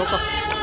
toka.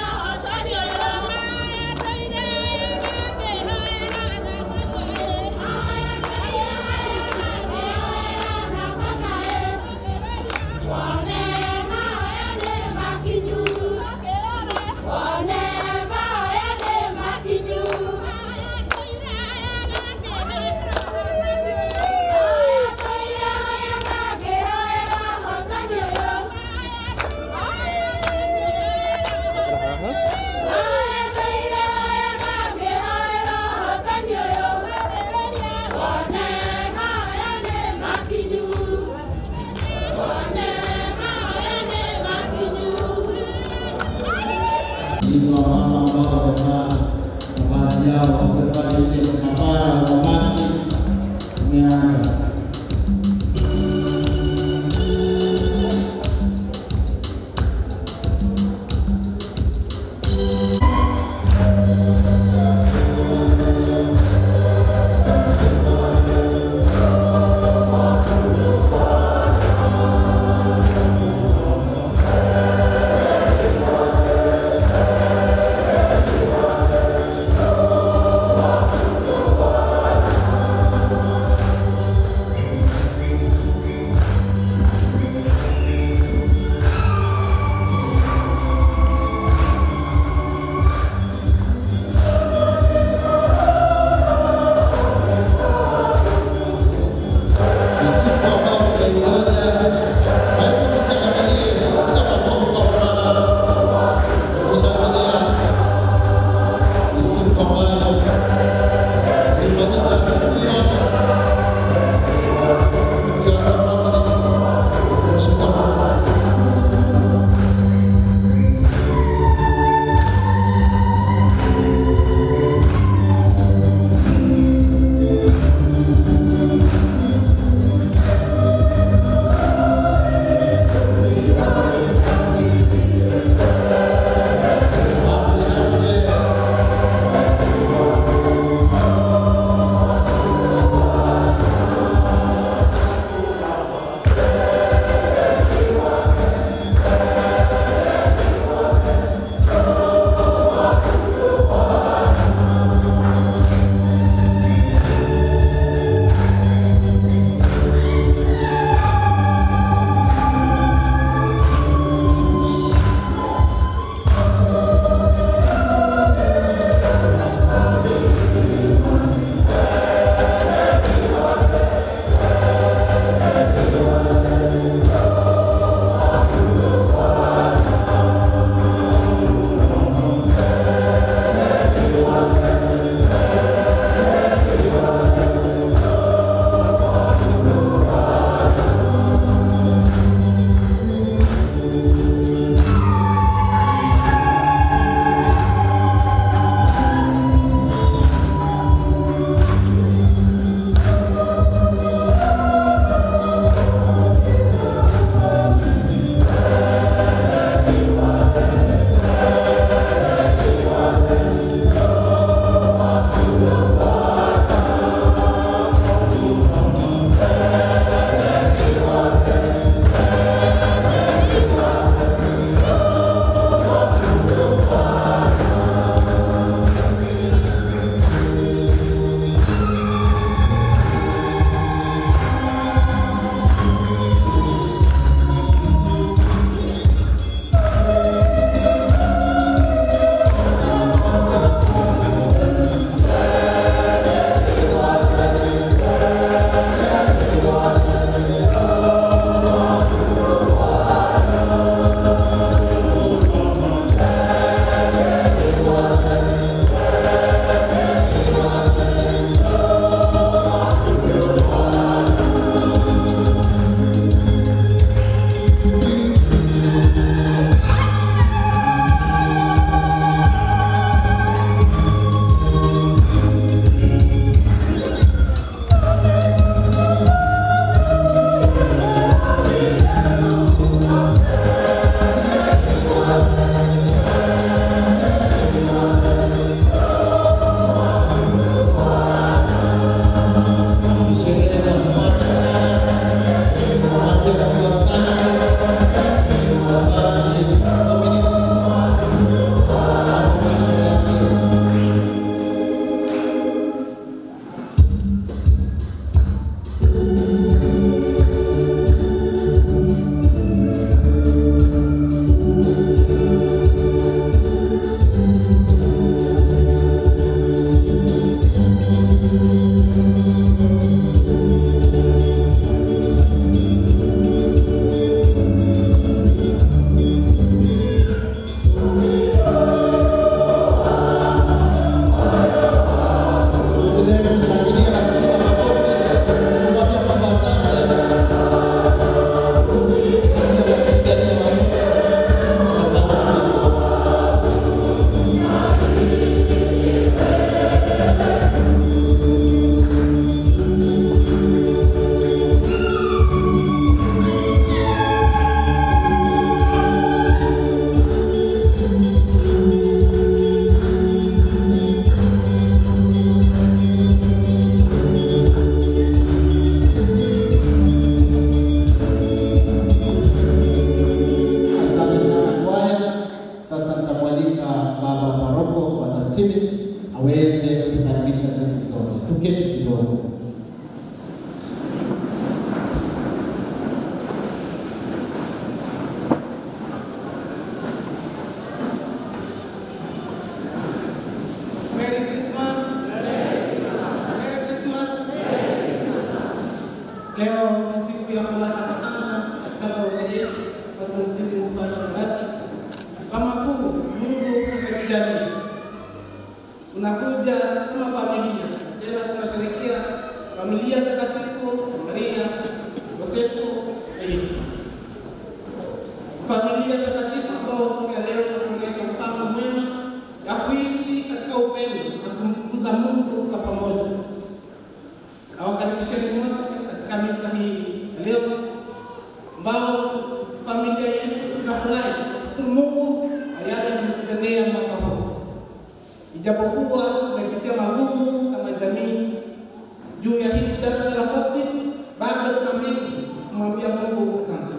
hizo wamama ambao wamevaa mavazi yao wamevaa ile safari ya wabaki imeanza. Thank aweze kutukaribisha sisi sote. Tuketi kidogo. Merry Christmas. Merry Christmas. Leo ni siku ya furaha sana katika parokia yetu ya St. Stephen's Pastorati. Kama kuu Mungu ametujalia, unakuja kama familia, tena tunasherehekea familia takatifu Maria, Yosefu na Yesu, familia takatifu ambao siku ya leo tunaonyesha mfano mwema ya kuishi katika upendo na kumtukuza Mungu kwa pamoja. Nawakaribisheni wote katika misa hii ya leo, ambao familia yetu tunafurahi kushukuru Mungu kwa yale ametutendea mwaka huu, ijapokuwa tumepitia magumu kama jamii juu ya hili janga la COVID, bado tuna mengi kumwambia Mungu asante.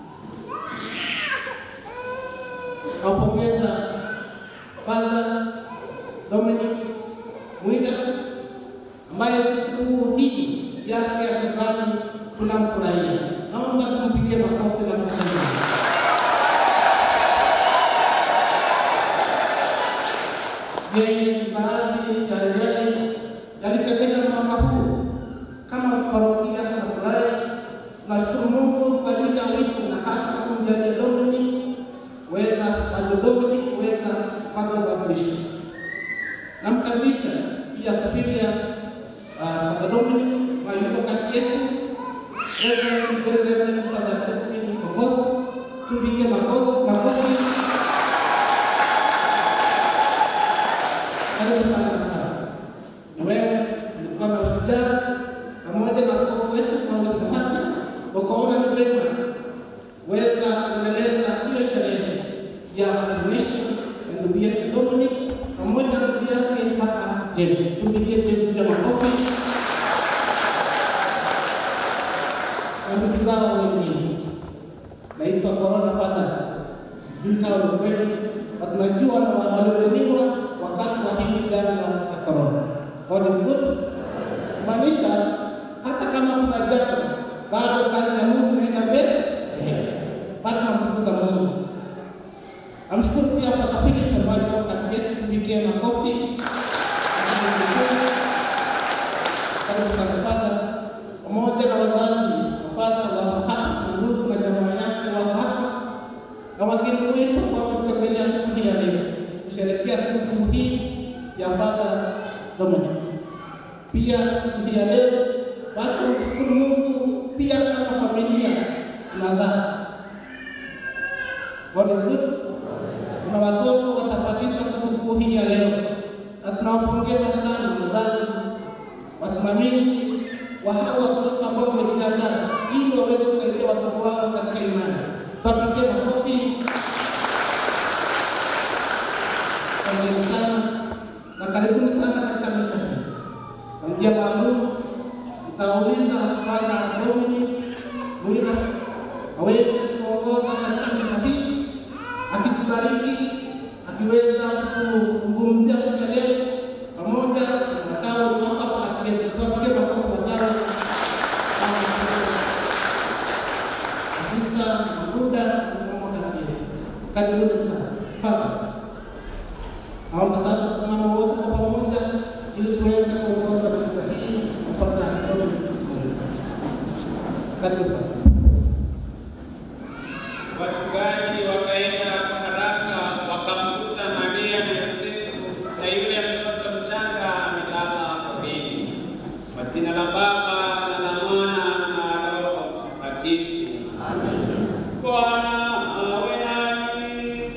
Nawapongeza Father Dominic Mwida ambaye siku hii yake ya shukrani tunamfurahia. Naomba tumpigie makofi na kushangilia. Yeye ni baadhi ya yale yalitendeka mwaka huu kama parokia tunafurahi. Tunashukuru Mungu kwa ajili ya wito na hasa kumjalia Dominic kuweza adodoni kuweza kupata ubadilisho. Namkaribisha pia Safiria Father Dominic ambaye yuko kati yetu, Reverend Very Reverend Father Crispin Ogoth, tumpigie makofi makofi. Karibu sana sana. Na wewe ulikuwa na ushujaa pamoja na askofu wetu Paulus Muhati, ukaona ni vema weza kuendeleza hiyo sherehe ya kuonyesha ndugu yetu Dominic pamoja na ndugu yake hapa James. Tumpigie James pia makofi na ndugu zao wengine. Naitwa Corona Fathers, sijui kama ni kweli, na tunajua na walioleniwa wakati wa hili janga la corona. God is good, kumaanisha hata kama kuna janga, bado kazi ya Mungu inaenda mbele bado tunamtukuza Mungu. Namshukuru pia Pata Philip ambaye yuko kati yetu, tupigie makofi. Karibu sana Pata, pamoja na wazazi Pata wa hapa, ndugu na jamaa yake wa hapa na wageni wetu ambao kutembelea siku hii ya leo kusherehekea siku hii ya Pata Dominic. Pia siku hii ya leo watu kumshukuru Mungu pia kama familia tunazaa God is good. Kuna watoto watapatishwa sikukuu hii ya leo, na tunawapongeza sana wazazi, wasimamizi wa hawa watoto ambao wamejiandaa ili waweze kusaidia watoto wao katika imani. Tuwapigie makofi. Asanteni sana na karibuni sana katika misa hii. Kwa njia maalum nitawauliza Father Dominic Mwina aweze kuongoza katika misa hii akitubariki akiweza kuzungumzia siku ya leo pamoja na watawa hapa kati yetu. Tuwapigie makofi watawa Sista Mabuda mkomo kati yetu. Karibuni sana. Papa. Naomba sasa tusimame wote kwa pamoja ili tuweze kuongoza misa hii kupata Karibu. Wachungaji wakaenda kwa haraka wakamkuta Maria na Yosefu na yule mtoto mchanga amelala porini. Kwa jina la Baba na la Mwana na Roho Mtakatifu. Bwana awe nanyi.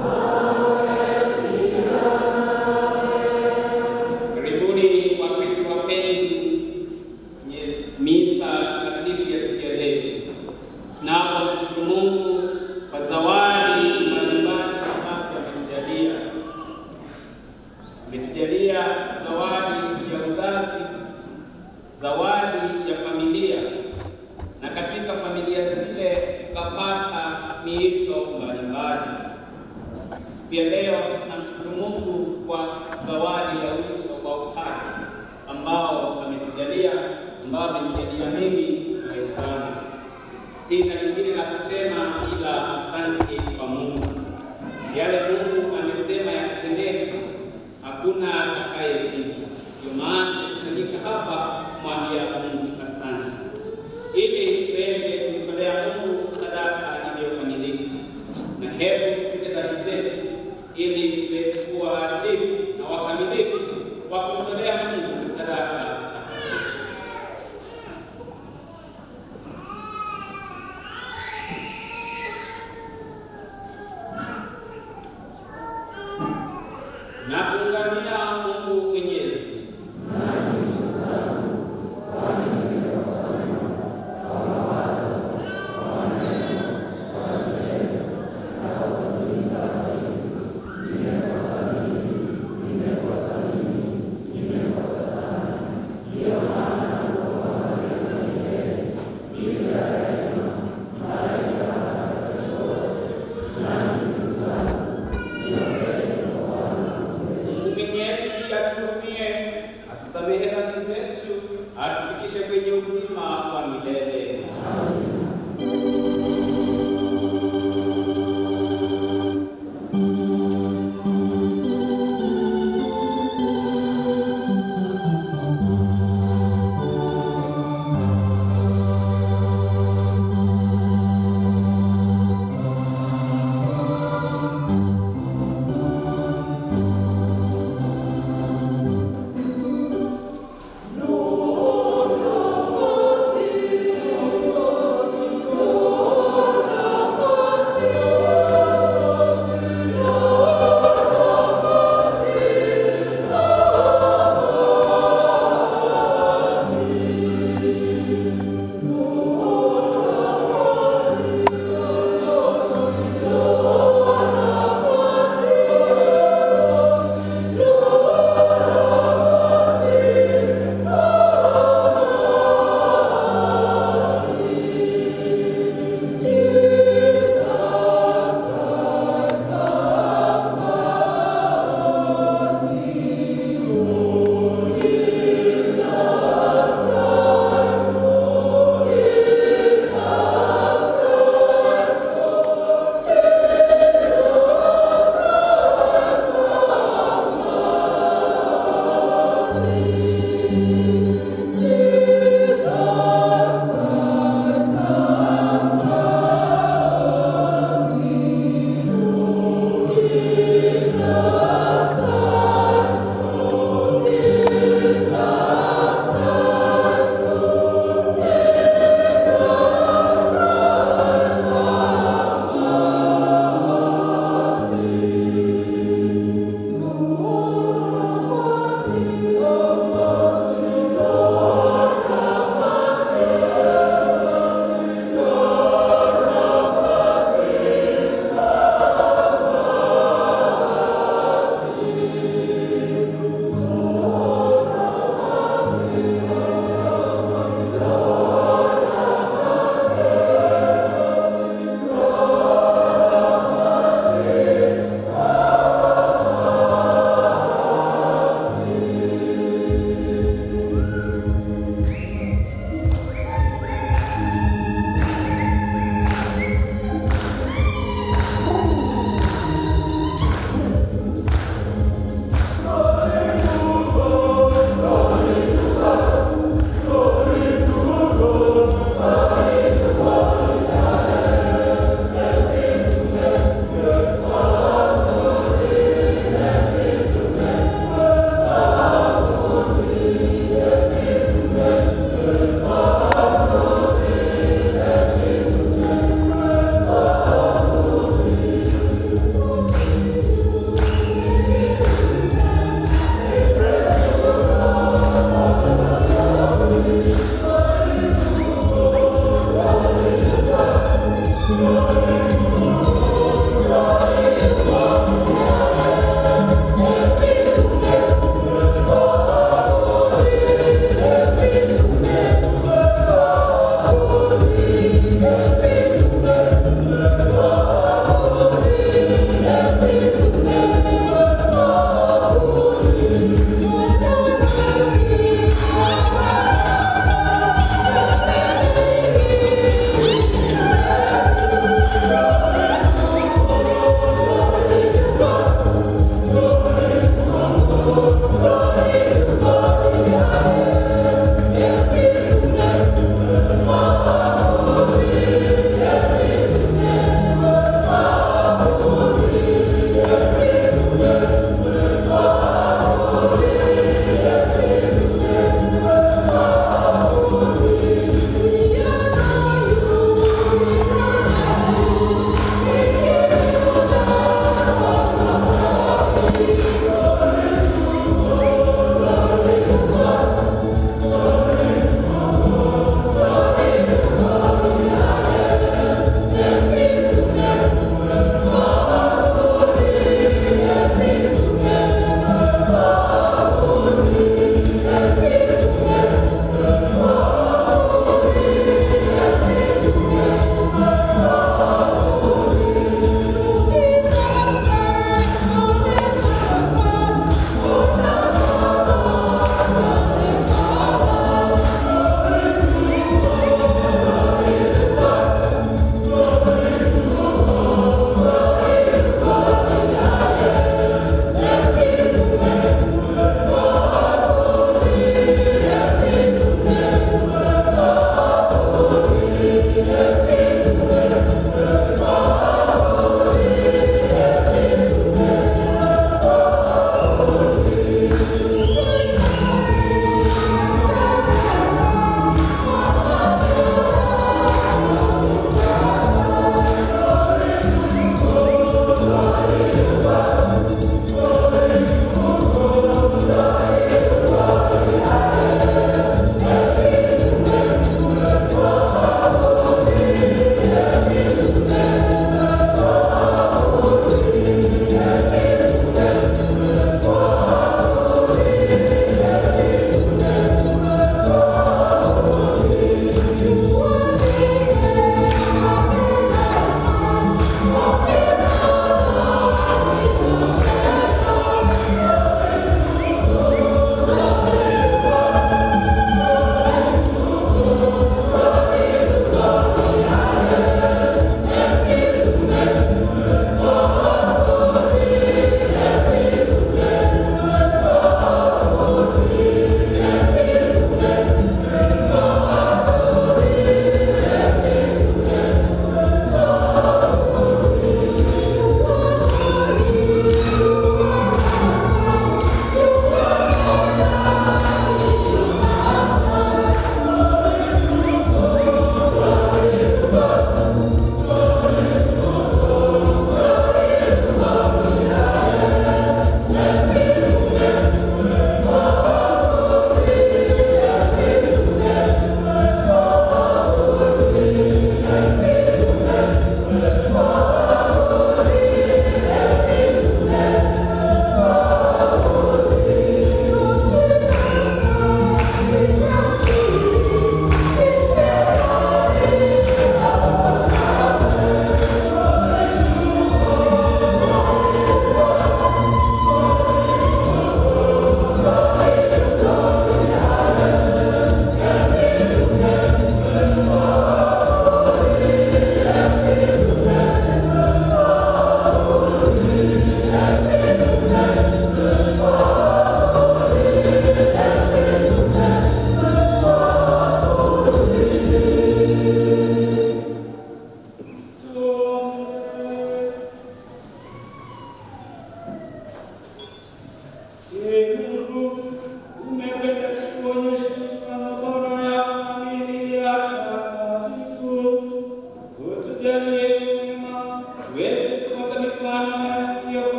Karibuni Wakristo wapenzi kwenye misa takatifu ya siku ya leo. Tunapomshukuru Mungu kwa zawadi mbalimbali ambazo ametujalia. Ametujalia zawadi ya uzazi, zawadi ya familia, na katika familia zile tukapata miito mbalimbali. Siku ya leo tunamshukuru Mungu kwa zawadi ya wito ambao amenijaalia mimi na wenzangu. Sina lingine la kusema ila asante kwa Mungu. Yale Mungu amesema yakatendeka, hakuna atakayepinga. Ndio maana tumekusanyika hapa kumwambia Mungu asante, ili tuweze kumtolea Mungu sadaka iliyokamilika, na hebu tupige dhambi zetu ili tuweze kuwa waadilifu na wakamilifu wa kumtolea Mungu sadaka takatifu. na kuungamia Mungu Mwenyezi. Mungu Mwenyezi atuhurumie, atusamehe dhambi zetu, atufikishe kwenye uzima wa milele.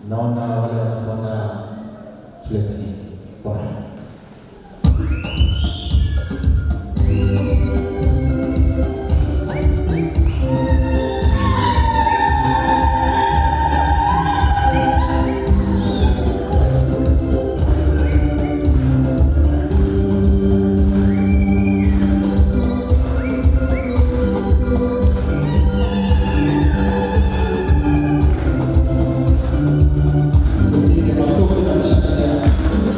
Naona wale wanakwenda tulete nini kwa Tupige makofi na mshangilia.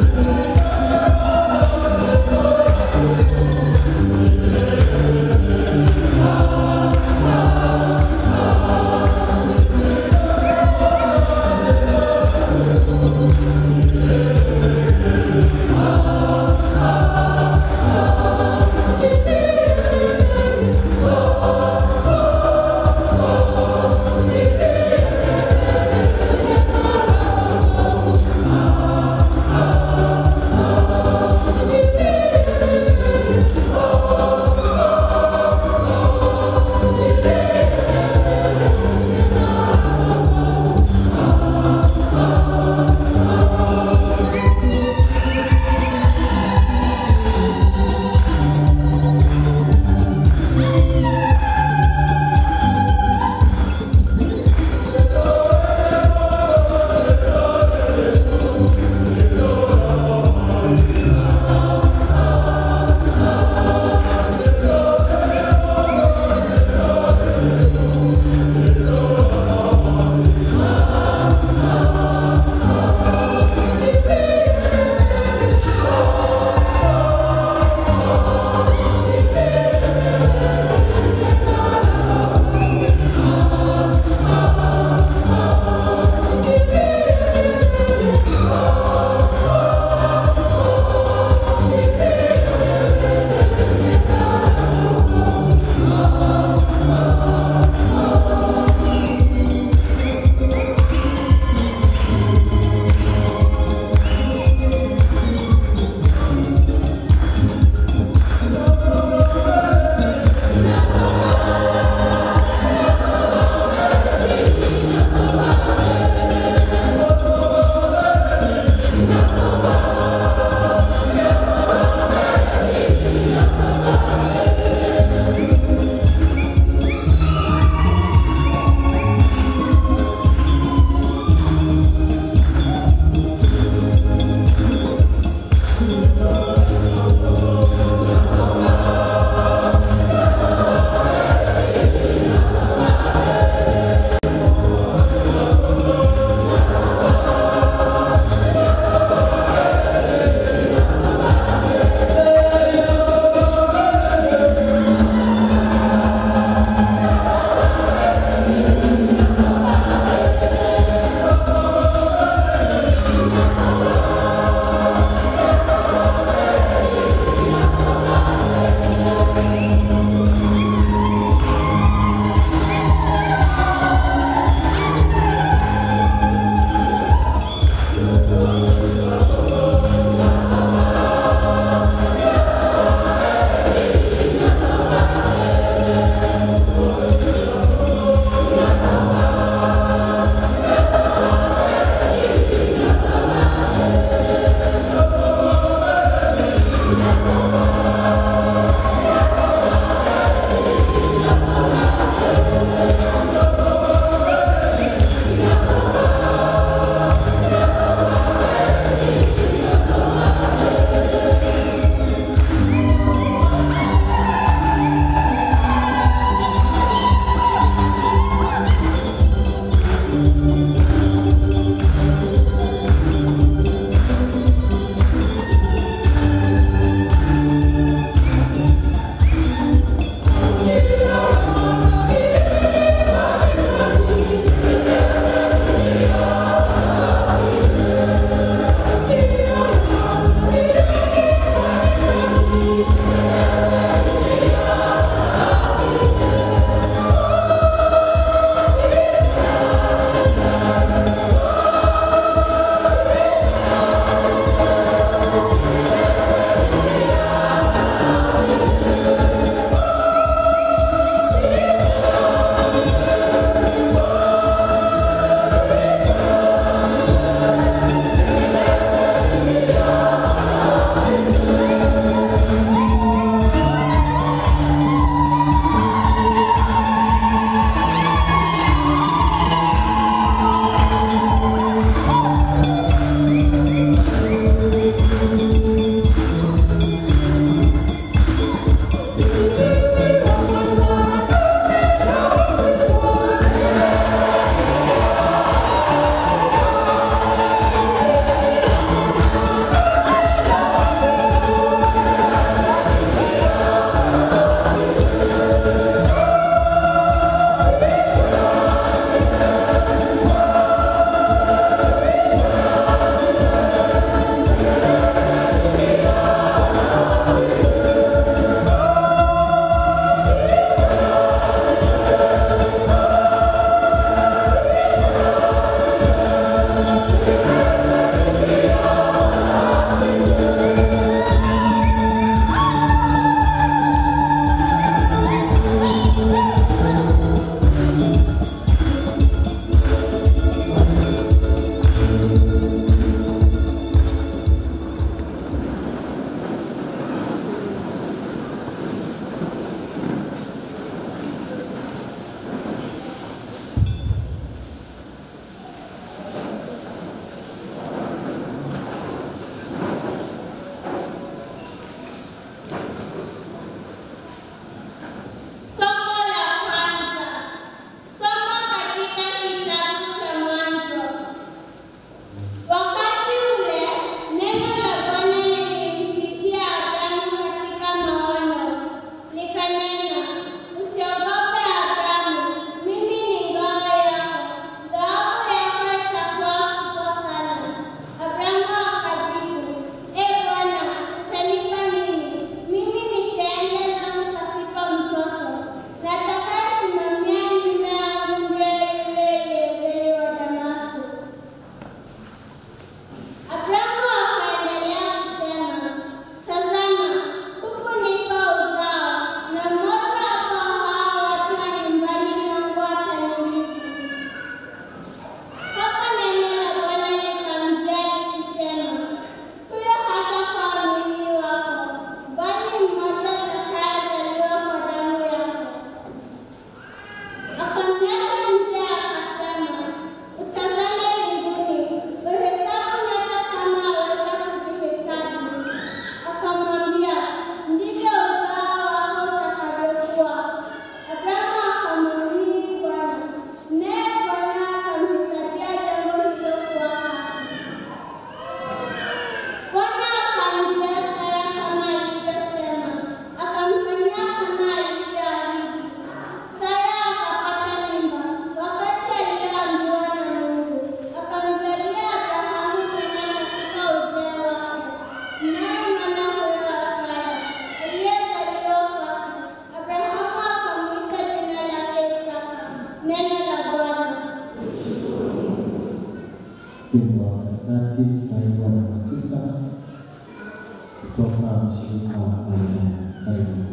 Wimbo wa katikati tutaimbwa na masista kutoka mshirika wa Maria. Karibu.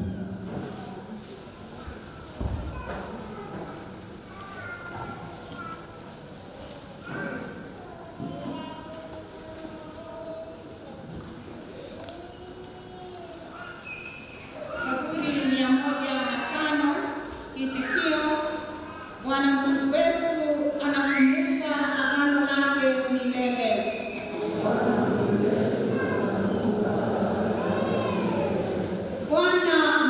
Zaburi mia moja na tano kitikio, Bwana Mungu wetu anakumbuka agano lake milele. Bwana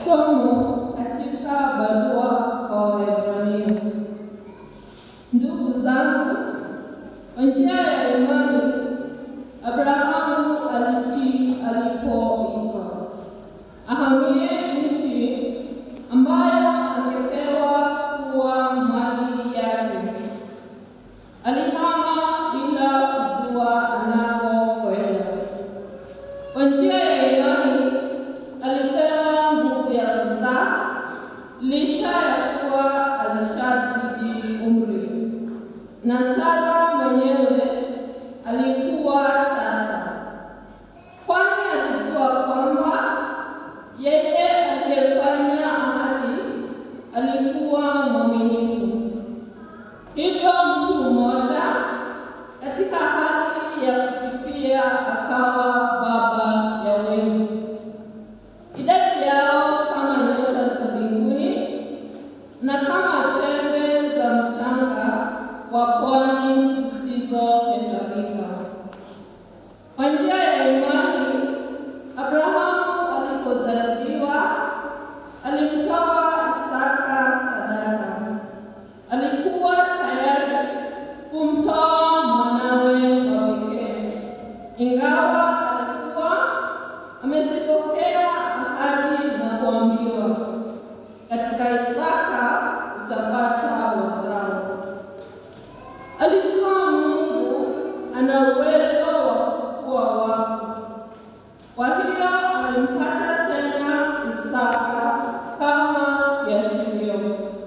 Somo katika barua kwa Waebrania. Ndugu zangu, kwa njia ya imani Abrahamu alitii alipoitwa ahamie nchi ambayo angepewa kuwa mali yake. Alihama bila kujua anakokwenda. Kwa njia ya imani alipewa nguvu ya kuzaa licha ya kuwa alishazidi umri, na Sara mwenyewe alikuwa tasa, kwani alijua kwamba yeye aliyefanya ahadi alikuwa mwaminifu. Hivyo mtu mmoja katika hali ya kufifia akawa baba ya wengi, idadi yao kama nyota za mbinguni na kama chembe za mchanga wa pwani zisizohesabika. Kwa njia ya imani, Abrahamu alipojaribiwa alimtoa Isaka sadaka. Alikuwa tayari kumtoa mwanawe wa pekee, ingawa alikuwa amezipokea ahadi na kuambiwa, katika Isaka utapata wazao. Alijua Mungu ana uwezo wa kufufua wafu. Kwa hiyo alimpata tena Isaka kama viashirio.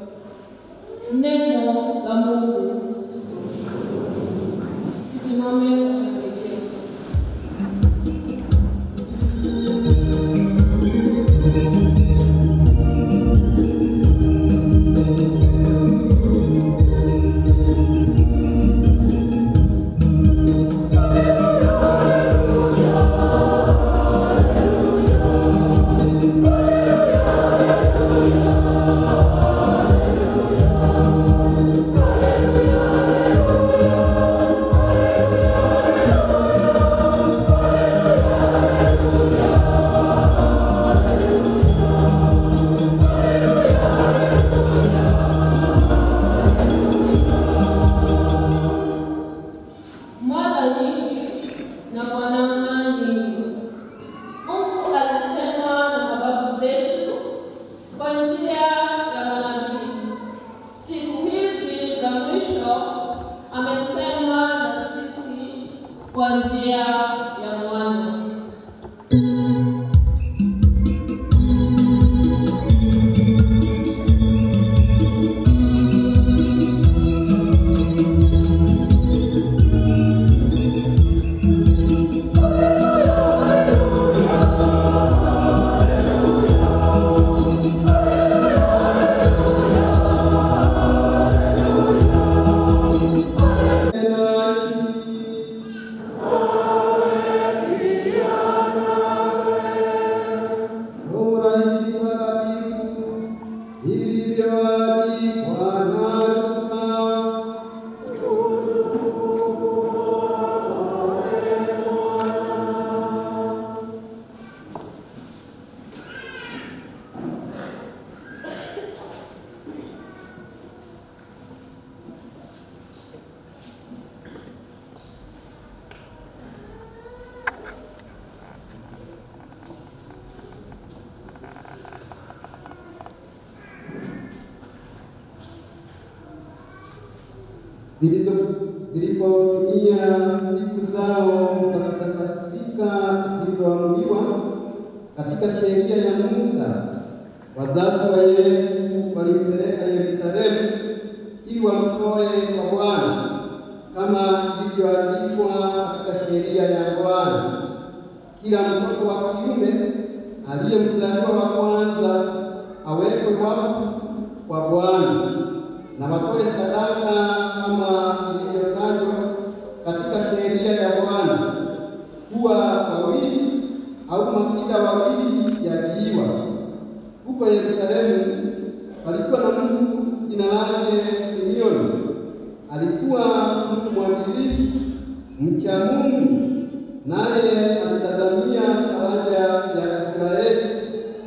Neno la Mungu. Tusimame kwa Biblia. Mara nyingi na kwa namna nyingi, Mungu alisema na mababu zetu kwa njia ya manabii. Siku hizi za mwisho amesema na sisi kwa njia ya mwana. Somo la Injili takatifu lilivyoandikwa na Luka. Zilizo- zilipotimia siku zao za kutakasika zilizoamriwa katika sheria ya Musa, wazazi wa Yesu walimpeleka Yerusalemu ili wamtoe kwa Bwana kama ilivyoandikwa katika sheria ya Bwana. Kila mtoto wa kiume aliyemzaliwa wa kwanza awekwe wakfu kwa Bwana na watoe sadaka kama ilivyotajwa katika sheria ya Bwana, kuwa wawili au makida wawili yaliiwa. Huko Yerusalemu palikuwa na mtu jina lake Simeoni, alikuwa mtu mwadilifu mcha Mungu, naye alitazamia faraja ya Israeli.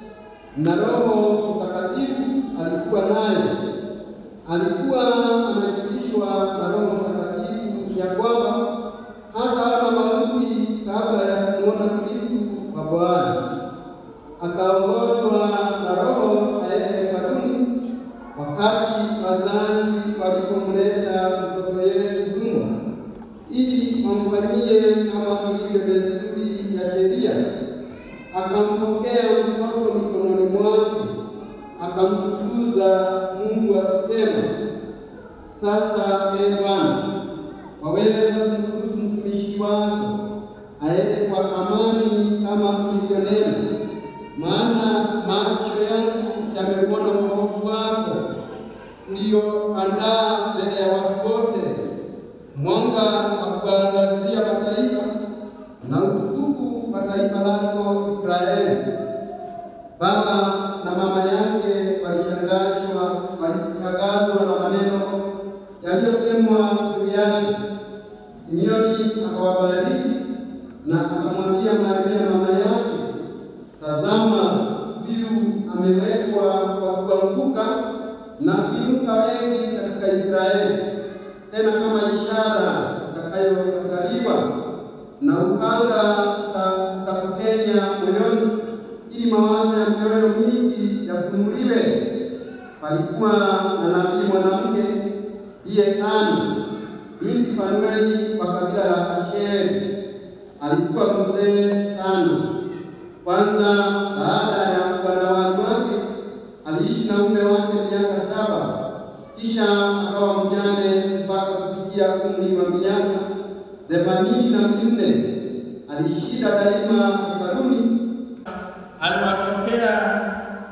na Roho Mtakatifu alikuwa naye. Alikuwa amejulishwa na Roho Mtakatifu ya kwamba hataona mauti kabla ya kumwona Kristu wa Bwana. Akaongozwa na Roho aende hekaluni wakati wazazi walipomleta mtoto Yesu humo ili wamfanyie kama ilivyo desturi ya sheria. Akampokea mtoto mikononi mwake, akamtukuza Mungu akisema, sasa e Bwana, waweza kumruhusu mtumishi wako aende kwa amani kama ulivyonena, maana macho yangu yameuona wokovu wako ulioandaa mbele ya watu wote, mwanga wa kuangazia mataifa na utukufu wa taifa lako Israeli. Baba na mama yake walishangazwa, walishangazwa na maneno yaliyosemwa juu yake. Simeoni akawabariki na akamwambia Maria mama yake, tazama, huyu amewekwa kwa kuanguka na kuinuka wengi katika Israeli, tena kama ishara itakayoangaliwa na upanga utakupenya moyoni, ili mawazo ya mioyo mingi yafunuliwe. Palikuwa na nabii mwanamke ndiye Ana binti Fanueli wa kabila la Asheri. Alikuwa mzee sana. Kwanza baada ya uganawani wake aliishi na mume wake miaka saba, kisha akawa mjane mpaka kufikia umri wa miaka themanini na minne. Aliishira daima hekaluni. aliwatokea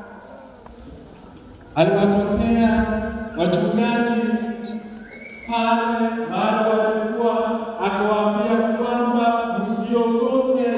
aliwatokea wachungaji pale mahali walikuwa, akawaambia kwamba msiogope,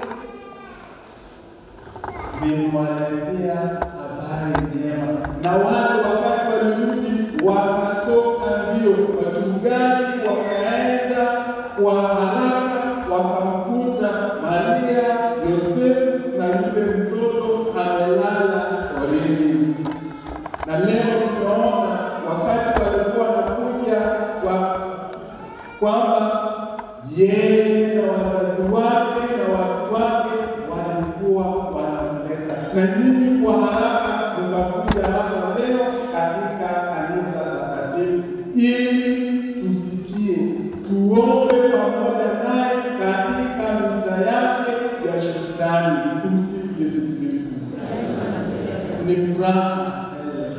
nimewaletea habari njema. Na wale wakati walirudi wakatoka mbio, wachungaji wakaenda kwa haraka, wakamkuta Maria, Yosefu na yule mtoto amelala porini. Na leo tunaona wakati walikuwa wanakuja kwa kwamba yeye na wazazi wake na watu wake walikuwa wanamleta, na nyinyi kwa haraka mkakuja hapa leo katika kanisa takatifu ili tusikie, tuombe pamoja naye katika misa yake ya shukrani. Tumsifu Yesu Kristo. Ni furaha tele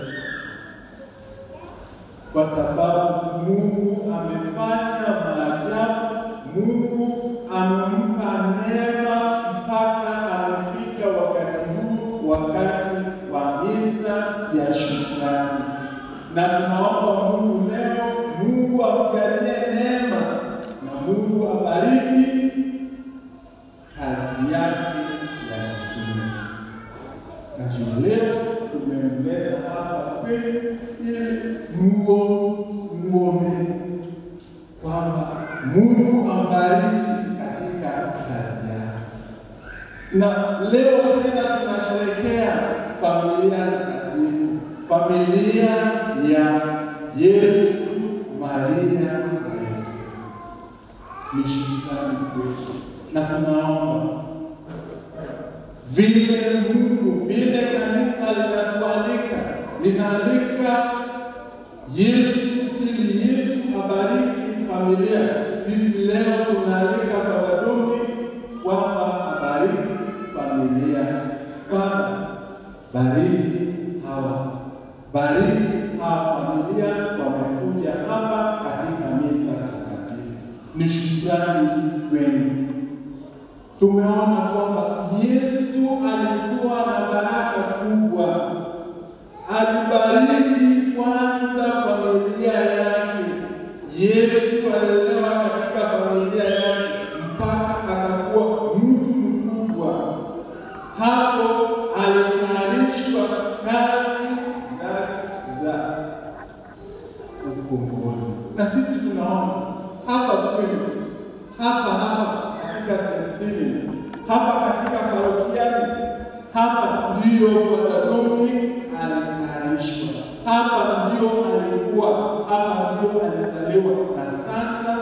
kwa sababu Mungu amefanya maajabu. Mungu amempa neema mpaka amefika wakati huu, wakati wa misa ya shukrani, na tunaomba Mungu leo, Mungu amjalie neema na Mungu abariki kazi yake ya kitume. Na ndio leo tumemleta hapa kwenu ili muo muombe kwamba Mungu ambariki katika kazi yake. Na leo tena tunasherehekea familia takatifu, familia ya Yesu, Maria na Yosefu. Ni shukrani kwetu, na tunaomba vile Mungu vile kanisa linatualika linaalika Yesu ili Yesu abariki familia. Sisi leo tunaalika Baba Dumi kwamba abariki familia. Baba, bariki hawa, bariki hawa familia wamekuja hapa katika misa takatifu. Ni shukrani kwenu. Tumeona kwamba Yesu alikuwa na baraka kubwa alibariki kwanza familia yake. Yesu alilelewa katika familia yake mpaka akakuwa mtu mkubwa. Hapo alitayarishwa kazi zake za ukombozi, na sisi tunaona hapa kwenu, hapa hapa katika St. Stephen, hapa katika parokiani, hapa ndiyo Dominic alitayarishwa. Hapa ndio alikuwa, hapa ndio alizaliwa, na sasa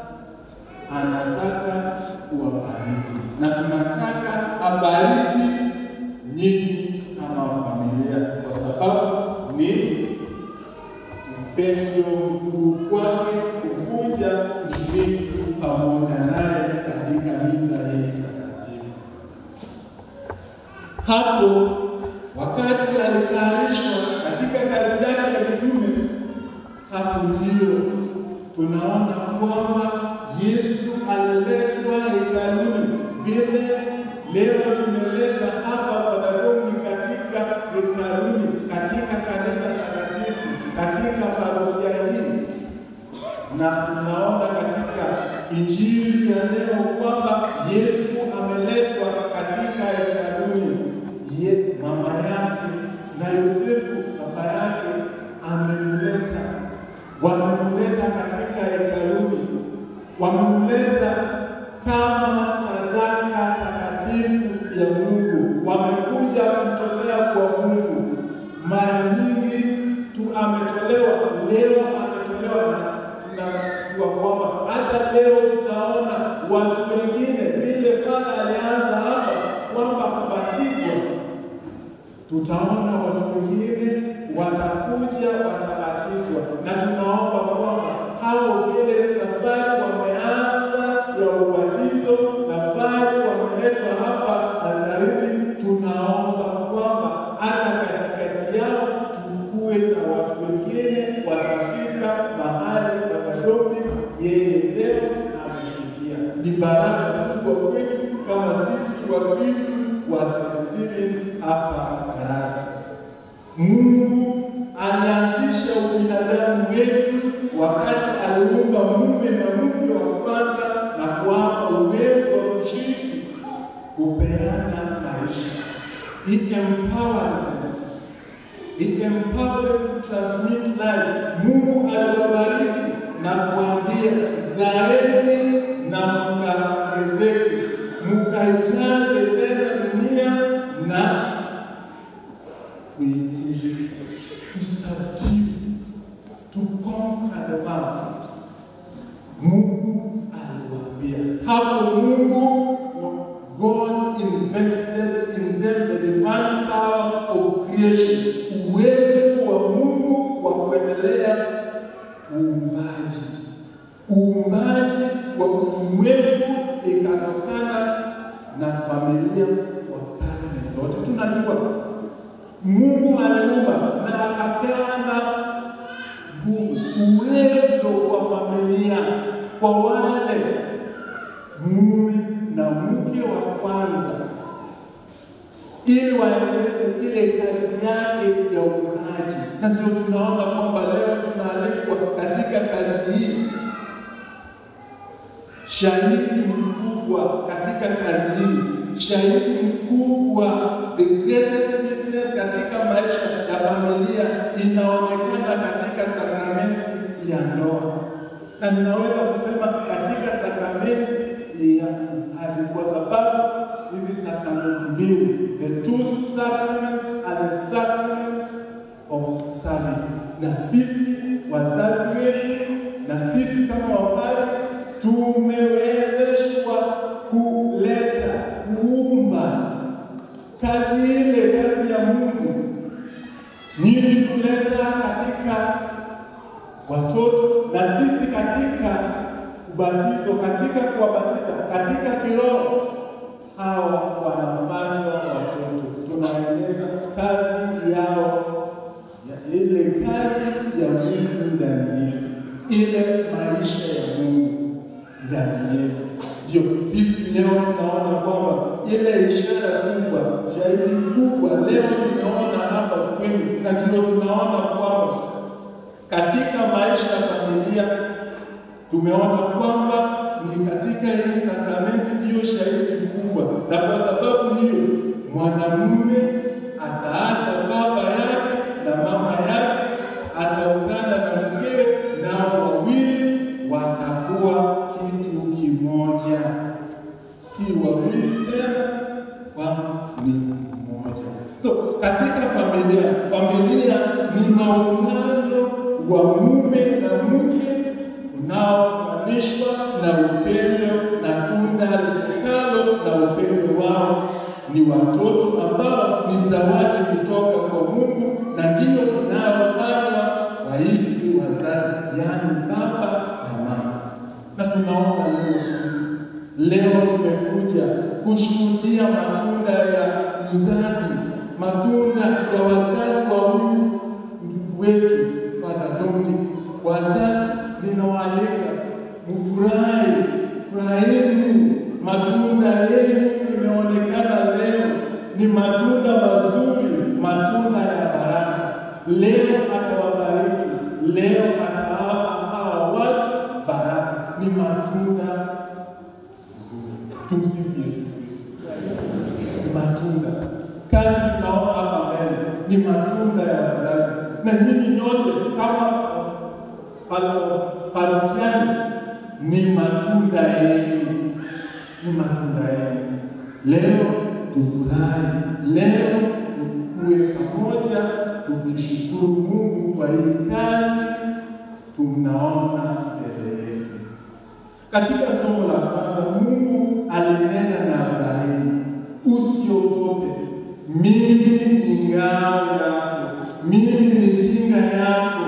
anataka kuwabariki, na tunataka abariki nyinyi kama familia, kwa sababu ni upendo mkuu kwake kukuja kushiriki pamoja naye katika misa hii takatifu. Hapo wakati alitayarishwa katika kazi yake ya kitume, hapo ndio tunaona kwamba Yesu aliletwa hekaluni vile leo tumeleta hapa Fadhagomi katika hekaluni, katika kanisa takatifu, katika parokia hii, na tunaona katika injili ya leo kwamba Yesu ameletwa katika hekaluni. Ye mama yake na Yosefu baba yake amemleta, wamemleta katika hekaluni, wamemleta kama sadaka takatifu ya Mungu, wamekuja kumtolea kwa Mungu. Mara nyingi tu ametolewa, leo ametolewa, na tunajua kwamba hata leo tutaona watu wengine vile Baba alianza hapa kwamba kubatizwa, tutaona watu wengine watakuja watabatizwa, na tunaomba kwamba hao vile safari wameanza ya ubatizo, safari wameletwa hapa altarini, tunaomba kwamba hata katikati yao tukuwe na watu wengine watafika mahali Fadhagomi yeye leo amefikia. Ni baraka kubwa kwetu kama sisi wa Kristo wa St. Stephen hapa Karata. Mungu alianzisha ubinadamu wetu wakati aliumba mume na mke wa kwanza na kuwapa uwezo wa kushiriki kupeana maisha. He empowered them. He empowered to transmit life. Mungu aliwabariki na kuambia zaeni na mkaongezeke, mkaijaze tena dunia na kuitii, to subdue, to conquer the world. Mungu aliwaambia hapo. Mungu God invested in them the divine power of creation, uwezo wa Mungu wa kuendelea uumbaji. Uumbaji wa ulimwengu ikatokana na familia wa karne zote. Tunajua Mungu aliumba na akapeana uwezo wa familia kwa wale mume na mke wa kwanza, ili waendeleze ile kazi yake ya uumbaji. Na ndio tunaona kwamba leo tunaalikwa katika kazi hii, shahidi mkubwa katika kazi hii, shahidi mkubwa, the greatest witness katika maisha ya familia inaonekana katika sakramenti ya ndoa, na ninaweza kusema katika sakramenti ya uhadi, kwa sababu hizi sakramenti mbili, the two sacraments are the sacrament of service, na sisi wazazi wetu na sisi kama wapadri tumewezeshwa kuleta kuumba kazi ile, kazi ya Mungu nyinyi kuleta katika watoto na sisi katika ubatizo, katika kuwabatiza katika kiroho, hawa wanafanywa watoto, tunaendeleza kazi yao ya ile kazi ya Mungu ndani yetu, ile maisha ya Mungu ndani yetu. Ndio sisi leo tunaona kwamba ile ishara kubwa, shahidi kubwa leo tumeona hapa kwenu, na ndio tunaona kwamba katika maisha ya familia tumeona kwamba ni katika hii sakramenti ndiyo shahidi mkubwa, na kwa sababu hiyo mwanamume ataacha baba yake na mama yake, ataungana na mkewe, nao wawili watakuwa kitu kimoja, si wawili tena, kwani ni mmoja. So katika familia. Familia ni maungano wa mume na mke unaounganishwa na upendo na tunda litakalo na upendo wao ni watoto ambao ni zawadi kutoka kwa Mungu na ndiyo inayopandwa waidi wazazi, yaani baba na mama. Na tunaona leo leo tumekuja kushuhudia matunda ya uzazi, matunda ya wazazi wa huyu ndugu wetu Father Dominic. Wazazi, ninawaalika mfurahi, furahini, matunda yenu imeonekana leo ni matunda mazuri, matunda ya baraka. Leo atawabariki, leo atawapa hawa watu baraka, ni matunda Tumsifu Yesu Kristo. Matunda kazi tunaona hapa mbele ni matunda ya wazazi, na nyinyi nyote kama paro- parokiani ni matunda yenu, ni matunda yenu. Leo tufurahi, leo tukue pamoja, tukishukuru Mungu kwa hii kazi tunaona mbele yetu. Katika somo la kwanza, Mungu alinena na Ibrahimu, usiogope, mimi ni ngao yako, mimi ni kinga yako,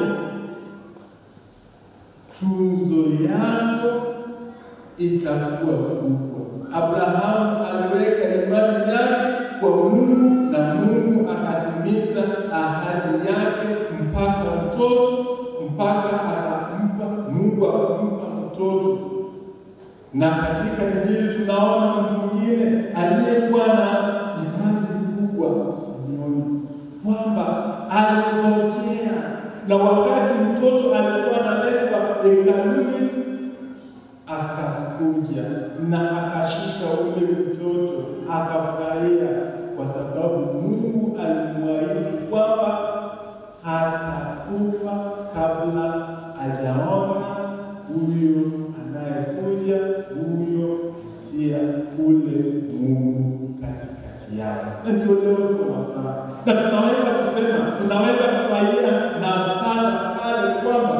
tunzo yako itakuwa kubwa. Abrahamu aliweka imani yake kwa Mungu na Mungu akatimiza ahadi yake mpaka mtoto, mpaka akampa Mungu akampa mtoto na katika Injili tunaona mtu mwingine aliyekuwa na imani kubwa, Simeoni, kwamba alingojea, na wakati mtoto alikuwa analetwa hekaluni, akakuja na akashika ule mtoto akafurahia, kwa sababu Mungu alimwahidi kwamba hatakufa kabla hajaona huyo anayekuja huyo Mesia ule Mungu katikati yao. Na ndio leo tuko na furaha, na tunaweza kusema, tunaweza kufurahia na fadha pale kwamba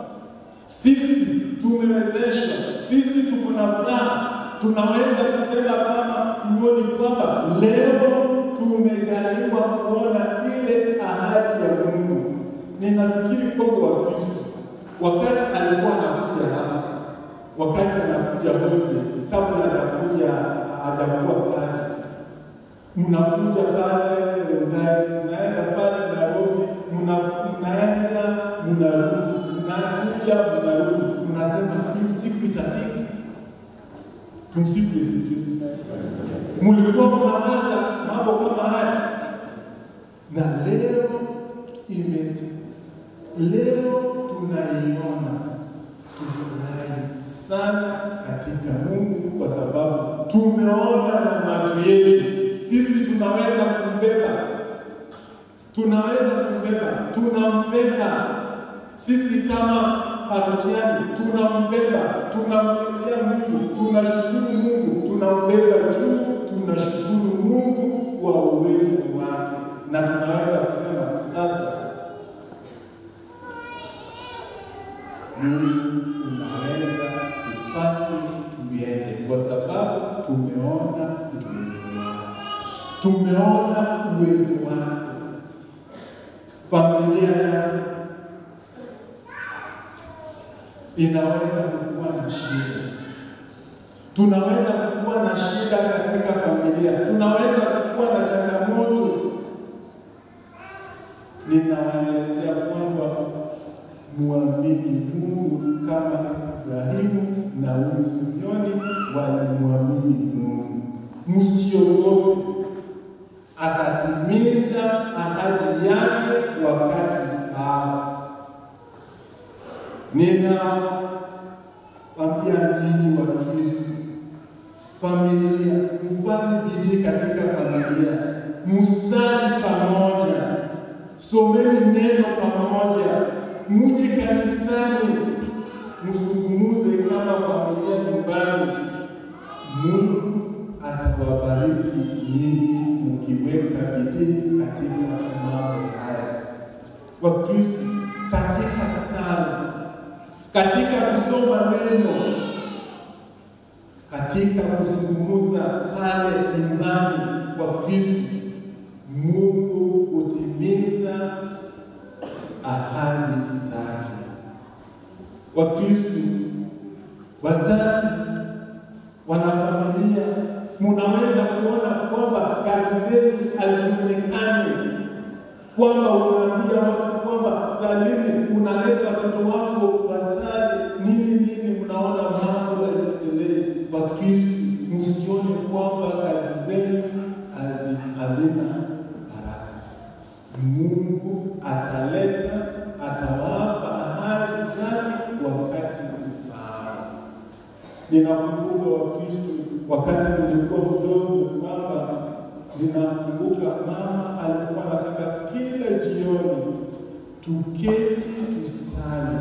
sisi tumewezeshwa, sisi tuko na furaha. Tunaweza kusema kama Simeoni kwamba leo tumejaliwa kuona ile ahadi ya Mungu. Ninafikiri kwamba Wakristo wakati alikuwa anakuja hapa, wakati anakuja Holde, kabla hajakuja hajakuwa pale, mnakuja pale Rongai, mnaenda pale Nairobi, mna- mnaenda mnarudi, mnakuja mnarudi, mnasema hii siku itafika. Tumsifu Yesu Kristo. Mlikuwa mnawaza mambo kama haya, na leo ime leo tunaiona, tufurahi sana katika Mungu kwa sababu tumeona na macho yetu. Sisi tunaweza kumbeba, tunaweza kumbeba, tunambeba sisi kama parokiani, tunambeba, tunamletea Mungu, tunashukuru Mungu, tunambeba juu, tunashukuru Mungu kwa uwezo wake, na tunaweza kusema sasa Mungu unaweza kufanya tuende, kwa sababu tumeona uwezo wake, tumeona uwezo wake. Familia yako inaweza kukuwa na shida, tunaweza kukuwa na shida katika familia, tunaweza kukuwa na changamoto. Ninawaelezea kwamba muamini Mungu kama Ibrahimu na huyu Simeoni walimwamini Mungu. Msiogope, atatimiza ahadi yake wakati ufaao. Ninawaambia nyinyi wa Kristo, familia, mfanye bidii katika familia, musali pamoja, someni neno pamoja, muje kanisani, msungumuze kama familia nyumbani. Mungu atawabariki nyinyi mkiweka bidii katika mambo Wakristo katika sala, katika kusoma neno, katika kuzungumza pale nyumbani kwa Kristo, Mungu hutimiza ahadi zake. Wakristo, wazazi, wanafamilia, munaweza kuona kwamba kazi zenu hazionekani, kwamba unaambia watu kwamba salini, unaleta watoto wako wasali nini nini, mnaona mambo yaendelee. Wakristo, msione kwamba kazi zenu hazi- hazina baraka. Mungu ataleta, atawapa ahadi zake wakati ufaao. Ninakumbuka Wakristo, wakati nilikuwa mdogo, mama, ninakumbuka mama alikuwa anataka kila jioni tuketi tusali,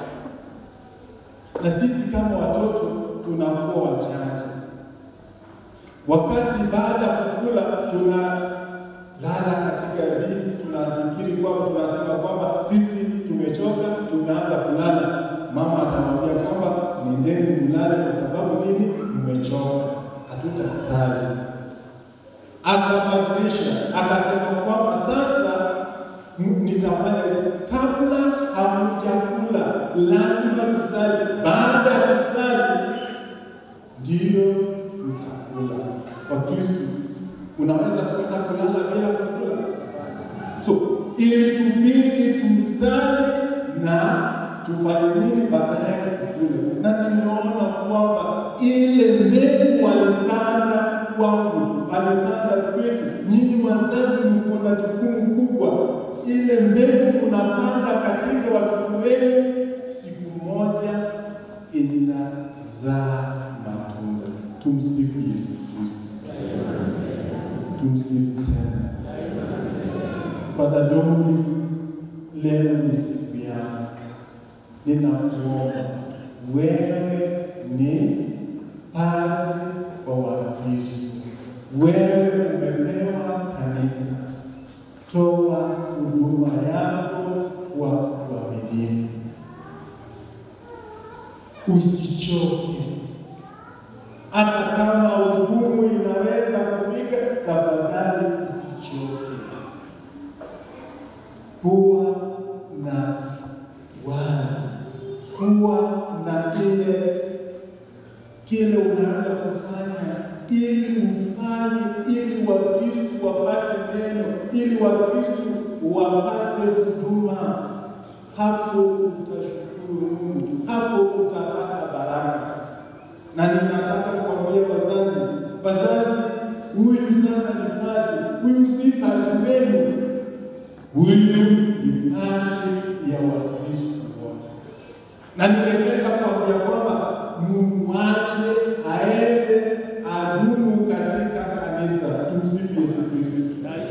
na sisi kama watoto tunakuwa wajanja. Wakati baada ya kukula tunalala katika viti, tunafikiri kwamba tunasema kwamba sisi tumechoka, tumeanza kulala. Mama atamwambia kwamba nendeni mlale, kwa sababu nini? Mmechoka, hatutasali. Akabadilisha, akasema kwamba sasa m- nitafanya hivi. kabla hamjakula lazima tusali, baada ya kusali ndiyo tutakula. Wakristo, unaweza kwenda kulala bila kukula? So ilitubidi tusali na tufanye nini baadaye tukule. Na nimeona kwamba ile mbegu walipanda kwangu, walipanda kwetu. Nyinyi wazazi mko na jukumu kubwa, ile mbegu unapanda katika watoto wenu, siku moja itazaa matunda. Tumsifu Yesu Kristo. Tumsifu tena. Father Dominic, leo ni siku yako, ninakuomba wewe ni padri wa Wakristo, wewe umepewa kanisa, toa huduma yako kwa uaminifu, usichoke hata kama ugumu inaweza kufika, tafadhali usichoke. Kuwa na wazi, kuwa na kile kile unaweza kufanya ili ufanye, ili Wakristo wapate neno, ili Wakristo wapate huduma. Hapo utashukuru Mungu, hapo utapata baraka na ninataka kuambia wazazi, wazazi, huyu sasa ni padri, huyu si padri wenu, huyu ni padri ya Wakristo wote. Na ningependa kuambia kwamba mumwache aende adumu katika kanisa. Tumsifu Yesu Kristo.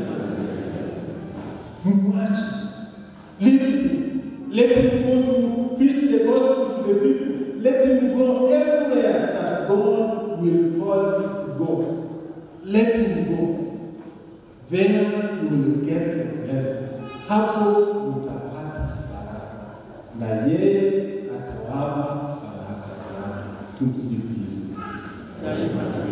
Mumwache, leave him. Let him go to preach the gospel to the people. Let him go everywhere that God will call him to go. Let him go. There you will get the blessings. Hapo utapata baraka na yeye atawapa baraka zake. Tumsifu Yesu Kristo.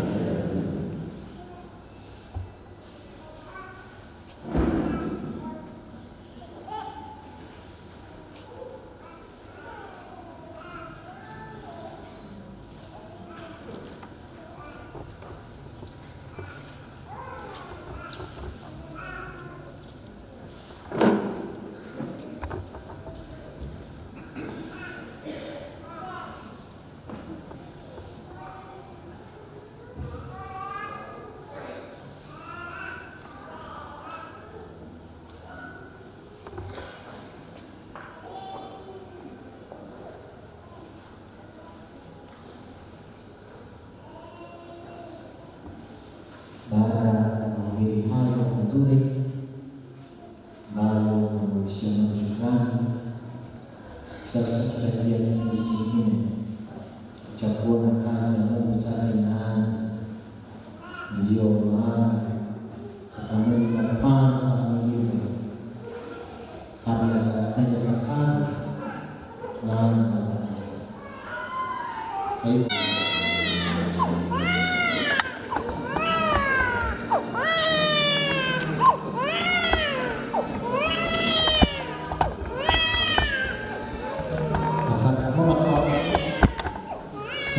Baada ya mahubiri hayo mazuri ambayo namrudishia Mungu shukrani, sasa tutaingia kipindi kingine cha kuona kazi ya Mungu sasa inaanza. Ndiyo maana sakramenti za kwanza za muujiza kabla ya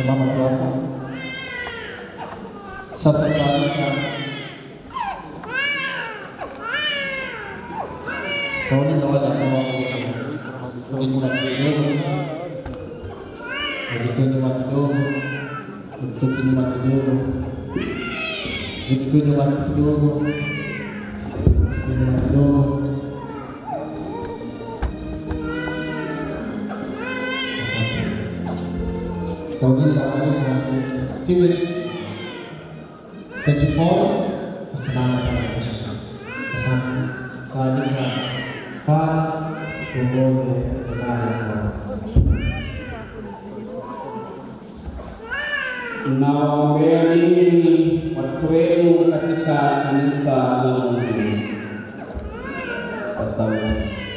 Simama tu hapo. Sasa tunaandika Nauliza wale ambao wako nyuma kidogo, wakitoa nyuma kidogo, wakitoka nyuma kidogo, wakitoa nyuma kidogo, wakitoa nyuma kidogo. Nauliza walimu wa Steven St. Paul kusimama kama mshirika. Asante. Taarifa Fadha tuongoze ibada kwa Nawaombea ninyi watoto wenu katika kanisa la Mungu kwa sauti.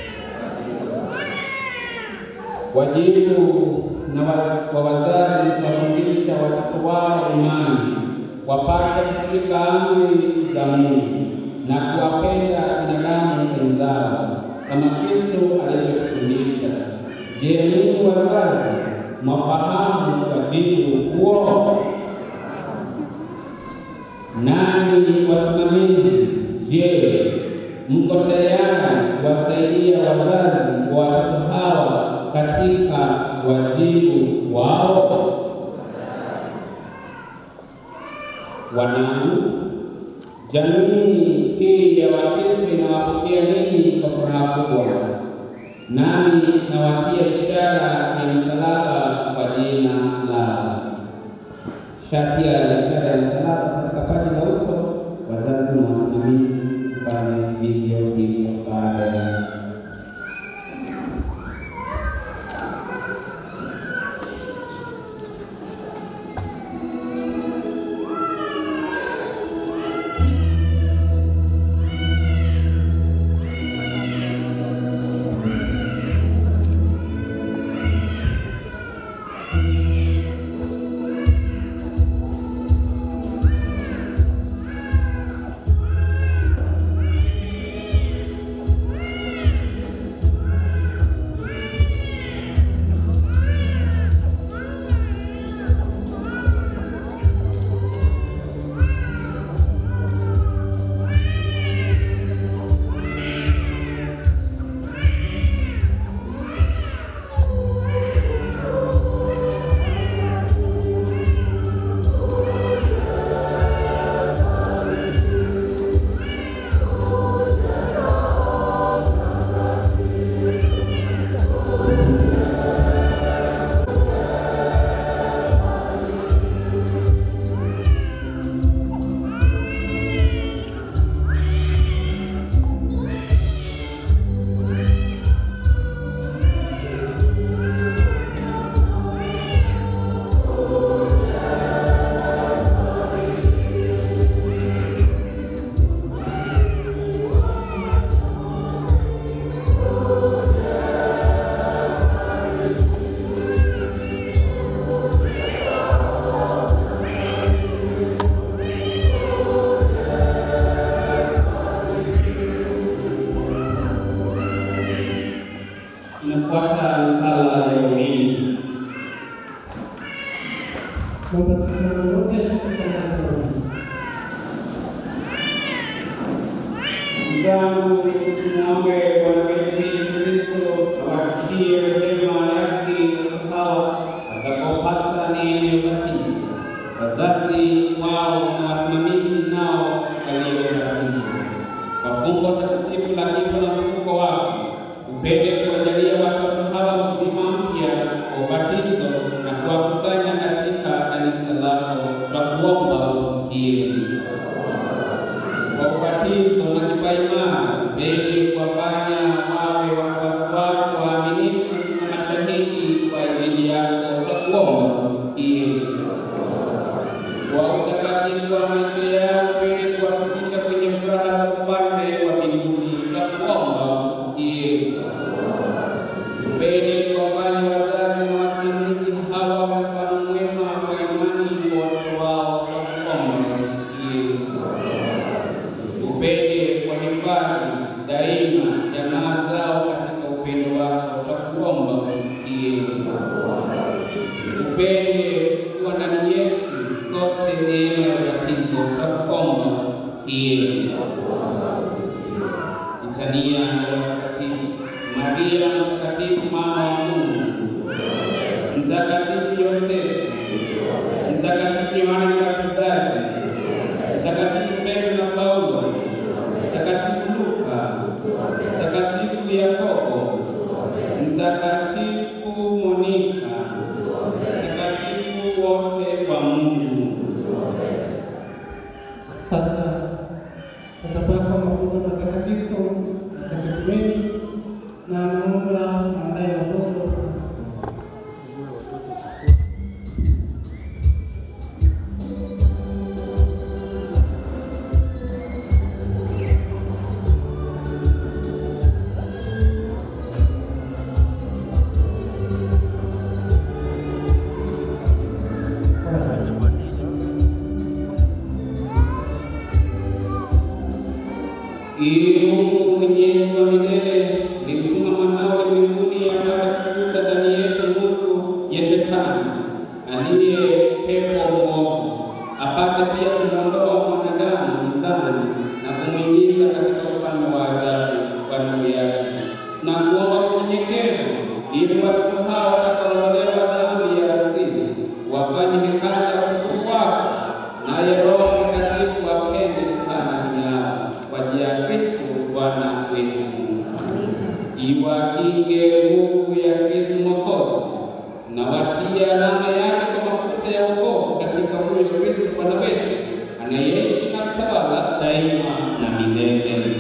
Wajibu na wa- wa wazazi kuwafundisha watoto wao imani, wapate kushika amri za Mungu na kuwapenda binadamu wenzao kama Kristo alivyotufundisha. Je, ninyi wazazi mwafahamu wajibu huo? Nani wasimamizi? Je, mko tayari kuwasaidia wazazi wa watoto hawa katika wajibu wao? Wanangu, jamii hii ya Wakristo inawapokea ninyi kwa furaha kubwa, nami nawatia ishara ya msalaba kwa jina lao. Shatia ya ishara ya msalaba katika paji la uso, wazazi na wasimamizi mfanye vivyo hivyo baada ya Inafuata sala ya umini. Naomba tusimame wote kwa zangu tumwombe Bwana wetu Yesu Kristo awashushie rehema yake watoto hawa watakaopata neema ya ubatizo, wazazi wao na wasimamizi nao waliobatizwa kwa fumbo takatifu la kifo na ufufuko wake, upende kuwajalia watoto hawa uzima mpya wa ubatizo na kuwakusanya katika kanisa lako, twakuomba usikie kwa ubatizo na kipaimara mbele kuwafanya ili Mungu mwenyezi wa milele limtuma mwanawe mbinguni apate kufuta ndani yetu nguvu ya shetani aliye pepo mwovu, apate pia kumwondoa mwanadamu mzani na kumwingiza katika ufalme wa ajabu wa nuru yake, na kuomba kwa unyenyekevu ili watoto hao watakaoondolewa dhambi ya asili wafanye hekaya ya utukufu wako, naye Roho Mtakatifu apende kukaa ndani yao kwa njia ya Kristo Bwana wetu. Iwakinge nguvu ya Kristo Mwokozi na watie alama yake kwa mafuta ya wokovu katika huyo Kristo Bwana wetu anayeishi na kutawala daima na milele.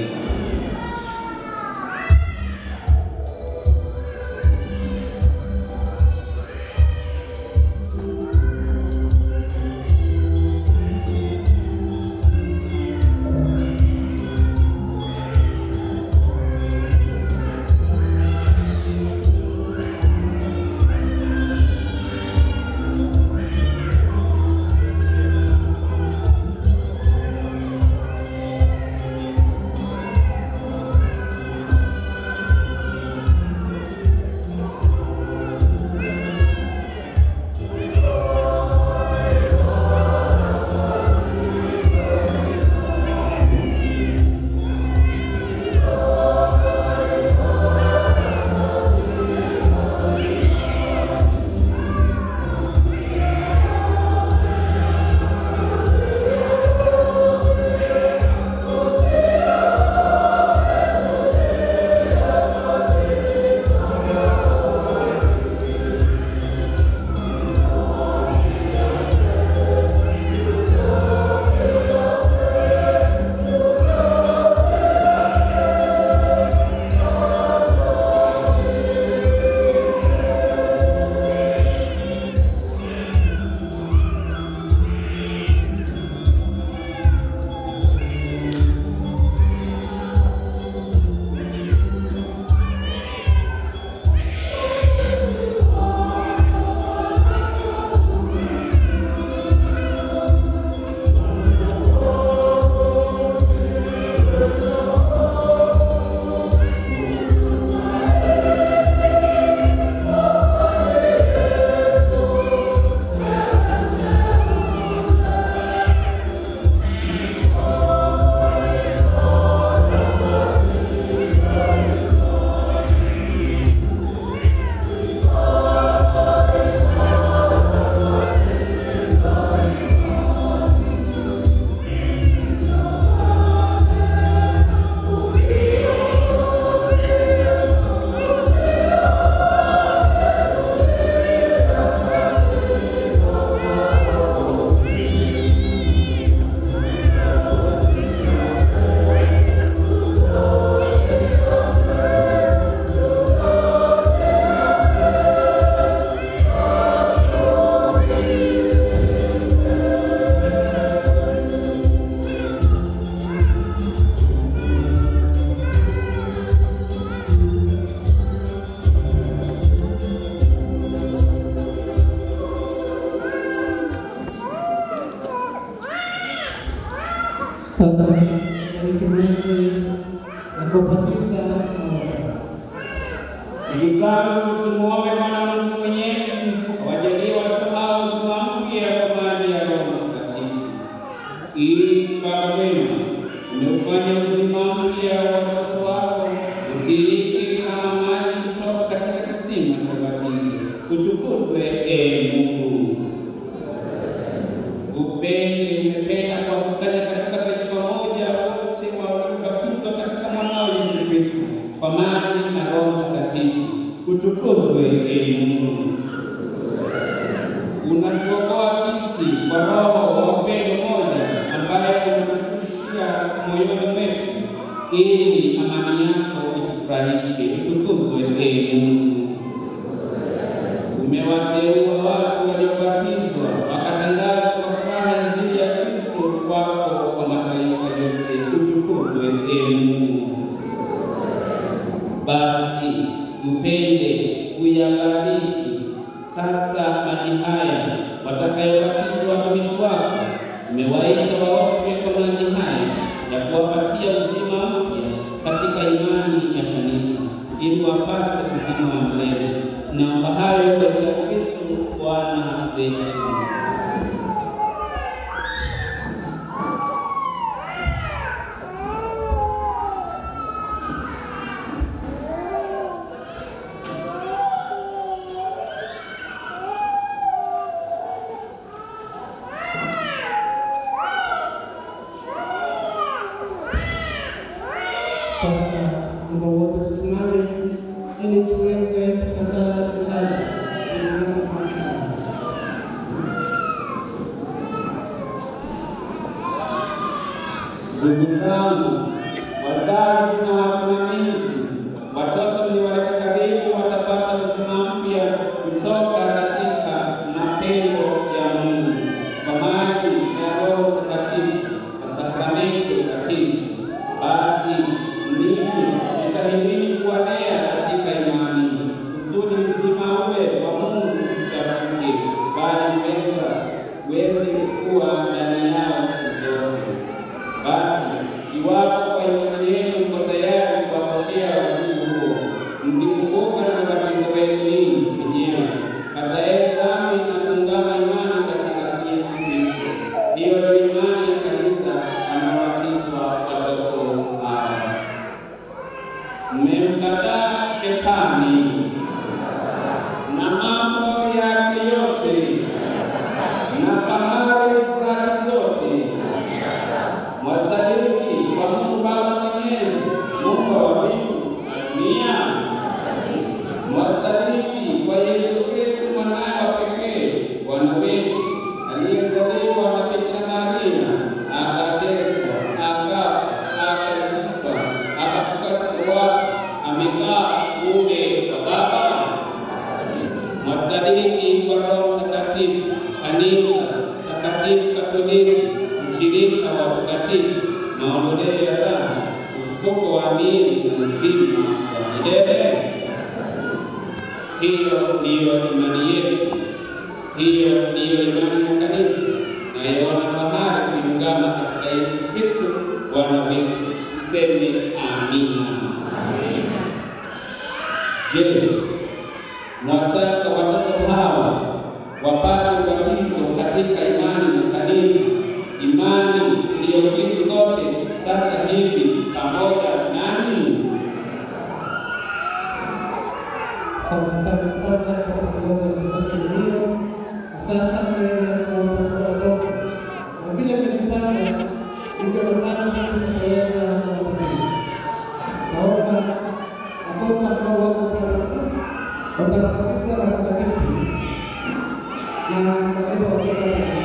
Sasa bariki Mungu na kuwabatiza Ndugu zangu, tumuombe Bwana Mungu Mwenyezi awajalie watoto hao uzima mpya kwa maji ya Roho Mtakatifu, ili Baba wema umeufanya uzima mpya wa watoto wako utiririke kama maji kutoka katika kisima cha ubatizo. Utukuzwe ee Mungu. Upende umependa kuwakusanya katika taifa moja wote waliobatizwa katika mwanao Yesu Kristo kwa maji na Roho Mtakatifu. Utukuzwe ee Mungu. Unatuokoa sisi kwa Roho wa upendo moja ambaye umetushushia moyoni mwetu, ili amani yako itufurahishe. Utukuzwe ee Mungu. Umewateua watu waliobatizwa wakatangaza kwa furaha injili ya Kristo wako kwa mataifa yote. Utukuzwe ee Mungu. Basi upende kuyabariki sasa maji haya watakayobatizwa watumishi wako. Umewaita waoshwe kwa maji haya ya kuwapatia uzima mpya katika imani ya kanisa ili wapate uzima wa milele. Tunaomba hayo kwa jina la Kristo Bwana wetu. Sasa Mungu wote tusimame ili tuweze kupata kitabu Ndugu zangu, wazazi na wasimamizi, watoto mliowaleta karibu watapata uzima mpya kutoka katika mapendo ya Mungu kwa maji ya Roho Mtakatifu na sakramenti ya ubatizo. Basi ninyi jitahidini kuwalea katika imani, kusudi uzima ule wa Mungu usichafuke, bali weza uweze kuwa ndani yao siku zote. Basi iwapo kwa imani yenu mko tayari kuwapokea wajibu huo, mkikumbuka na ubatizo wenu ninyi wenyewe, kataeni dhambi na kuungama imani katika Yesu Kristo. Hiyo ndio imani ya kanisa anabatizwa watoto hao. Mmemkataa Shetani na mambo yake yote na fahari zake zote mwasadiki kwa Mungu Baba Mwenyezi, Mungu wa mbingu na dunia. Mwasadiki kwa Yesu Kristo mwanaye wa pekee, Bwana wetu, aliyezaliwa na Bikira Maria, akateswa, akafa, akazikwa, akafufuka kutoka wafu, amekaa kuume kwa Baba. Mwasadiki kwa Roho Mtakatifu, kanisa takatifu Katoliki, ushirika wa watakatifu, maondoleo ya dhambi, ufufuko wa miili na uzima wa milele. Hiyo ndiyo imani yetu, hiyo ndiyo imani ya kanisa, nayoona fahari kuiungama katika Yesu Kristo Bwana wetu. Tuseme amina. Je, mwataka watoto hawa wapate ubatizo katika imani ya kanisa, imani iliyokiri sote sasa hivi pamoja nani? Sasa kupata kwa kuongoza nafasi hiyo. Sasa tunaenda kuongoza watoto na vile kujipanga hivyo kupata kuweza kuongoza. Naomba watoto ambao wako watapatikana na kanisa na katika watoto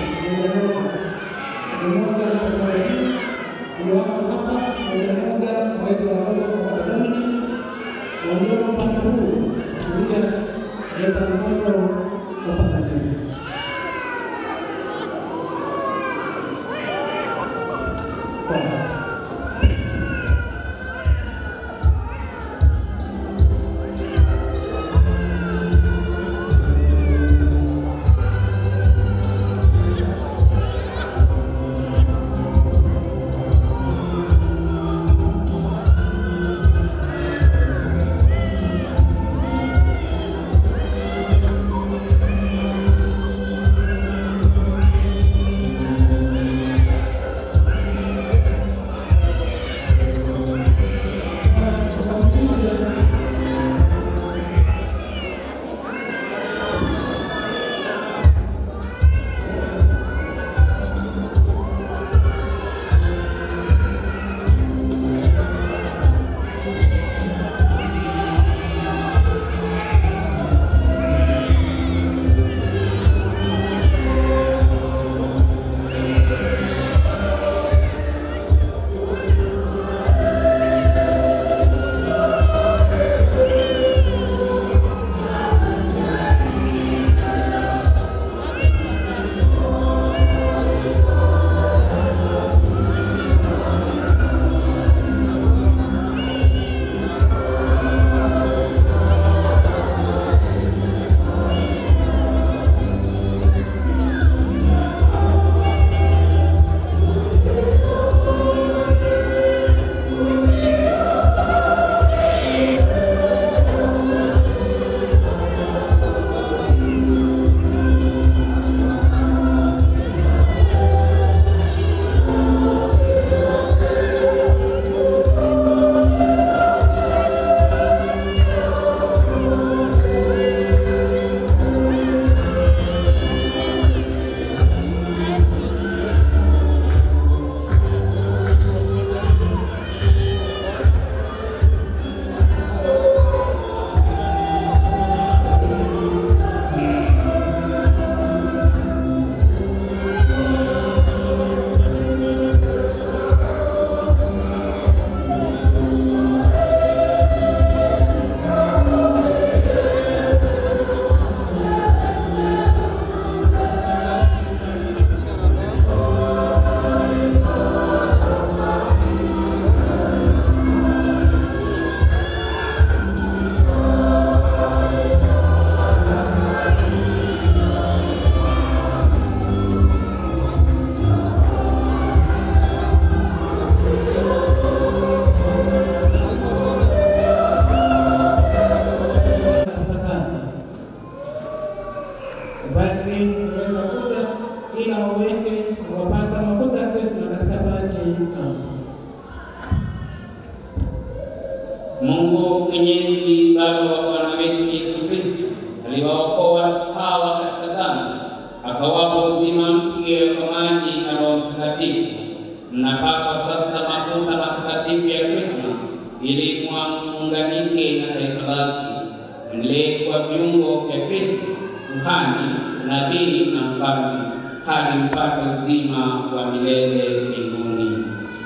mmoja mmoja hapa mmoja mmoja waweze watoto kwa kanuni walio upande huu kuja leta mtoto kupata kanisa. Thank Mwenyezi Baba wa Bwana wetu Yesu Kristo aliwaokoa watu hawa katika dhambi, akawapa uzima mpya kwa maji na Roho Mtakatifu. Mnapakwa sasa mafuta matakatifu ya Krisma ili muunganike na taifa lake, mlee kwa viungo vya Kristo, kuhani, nabii na mfalme, hadi mpate uzima wa milele mbinguni.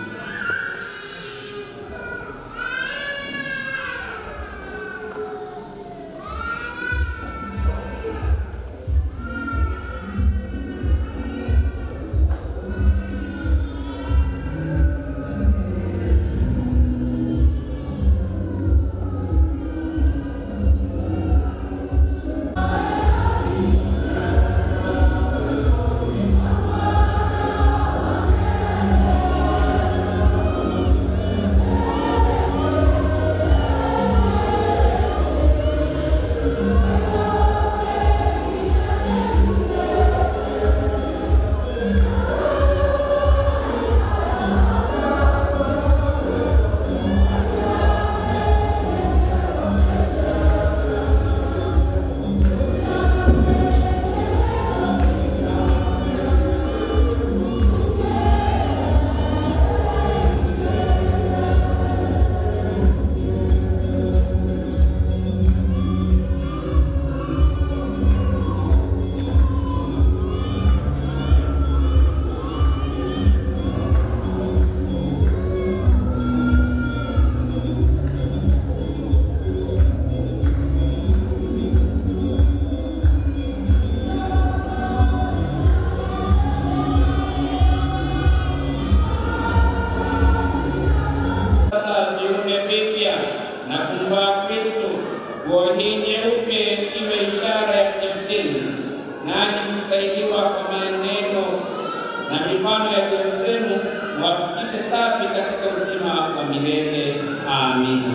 Sasa viumbe vipya na kumvaa Kristo, nguo hii nyeupe iwe ishara ya chemchemi, nanyi msaidiwa kwa maneno na mifano ya ndugu zenu, mwafikishe safi katika uzima wa milele. Amina.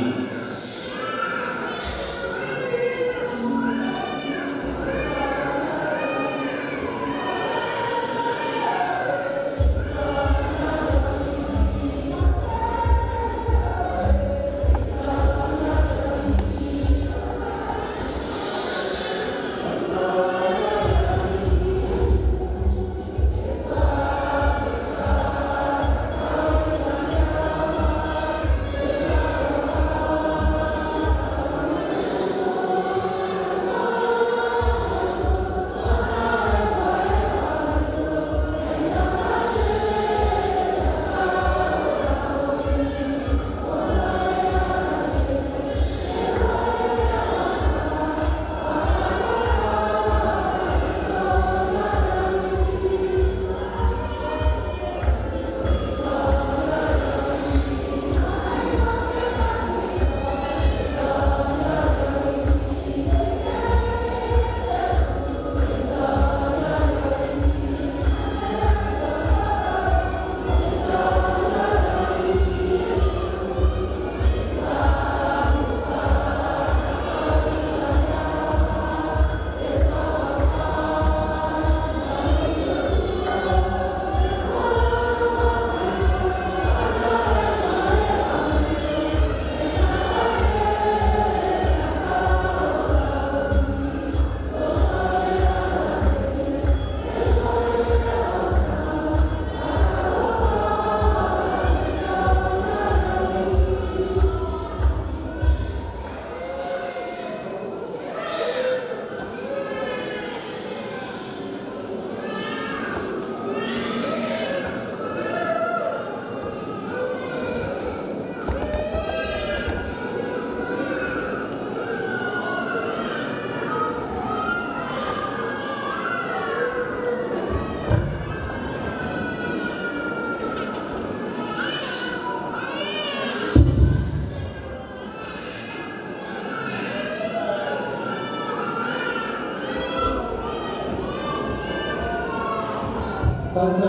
Sasa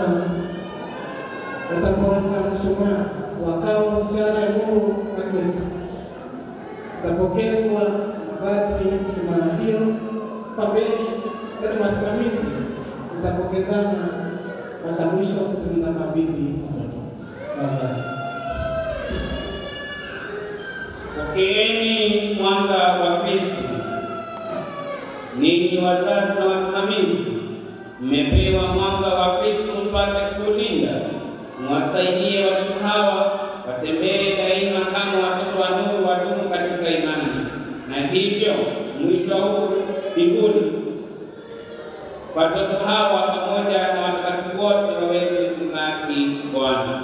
utapoweka mshumaa wakao ishara ya nuru na Kristo, utapokezwa badri imara hiyo pambeni kati wasimamizi, utapokezana mpaka mwisho kutuliza mabibi mtoto. Sasa Pokeeni mwana ninyi wazazi na wasimamizi, mmepewa mwanga wa Kristo mpate kuulinda. Mwasaidie watoto hawa watembee daima kama watoto wa nuru, wadumu katika imani, na hivyo mwisho wa huku mbinguni watoto hawa pamoja na watakatifu wote waweze kumlaki Bwana.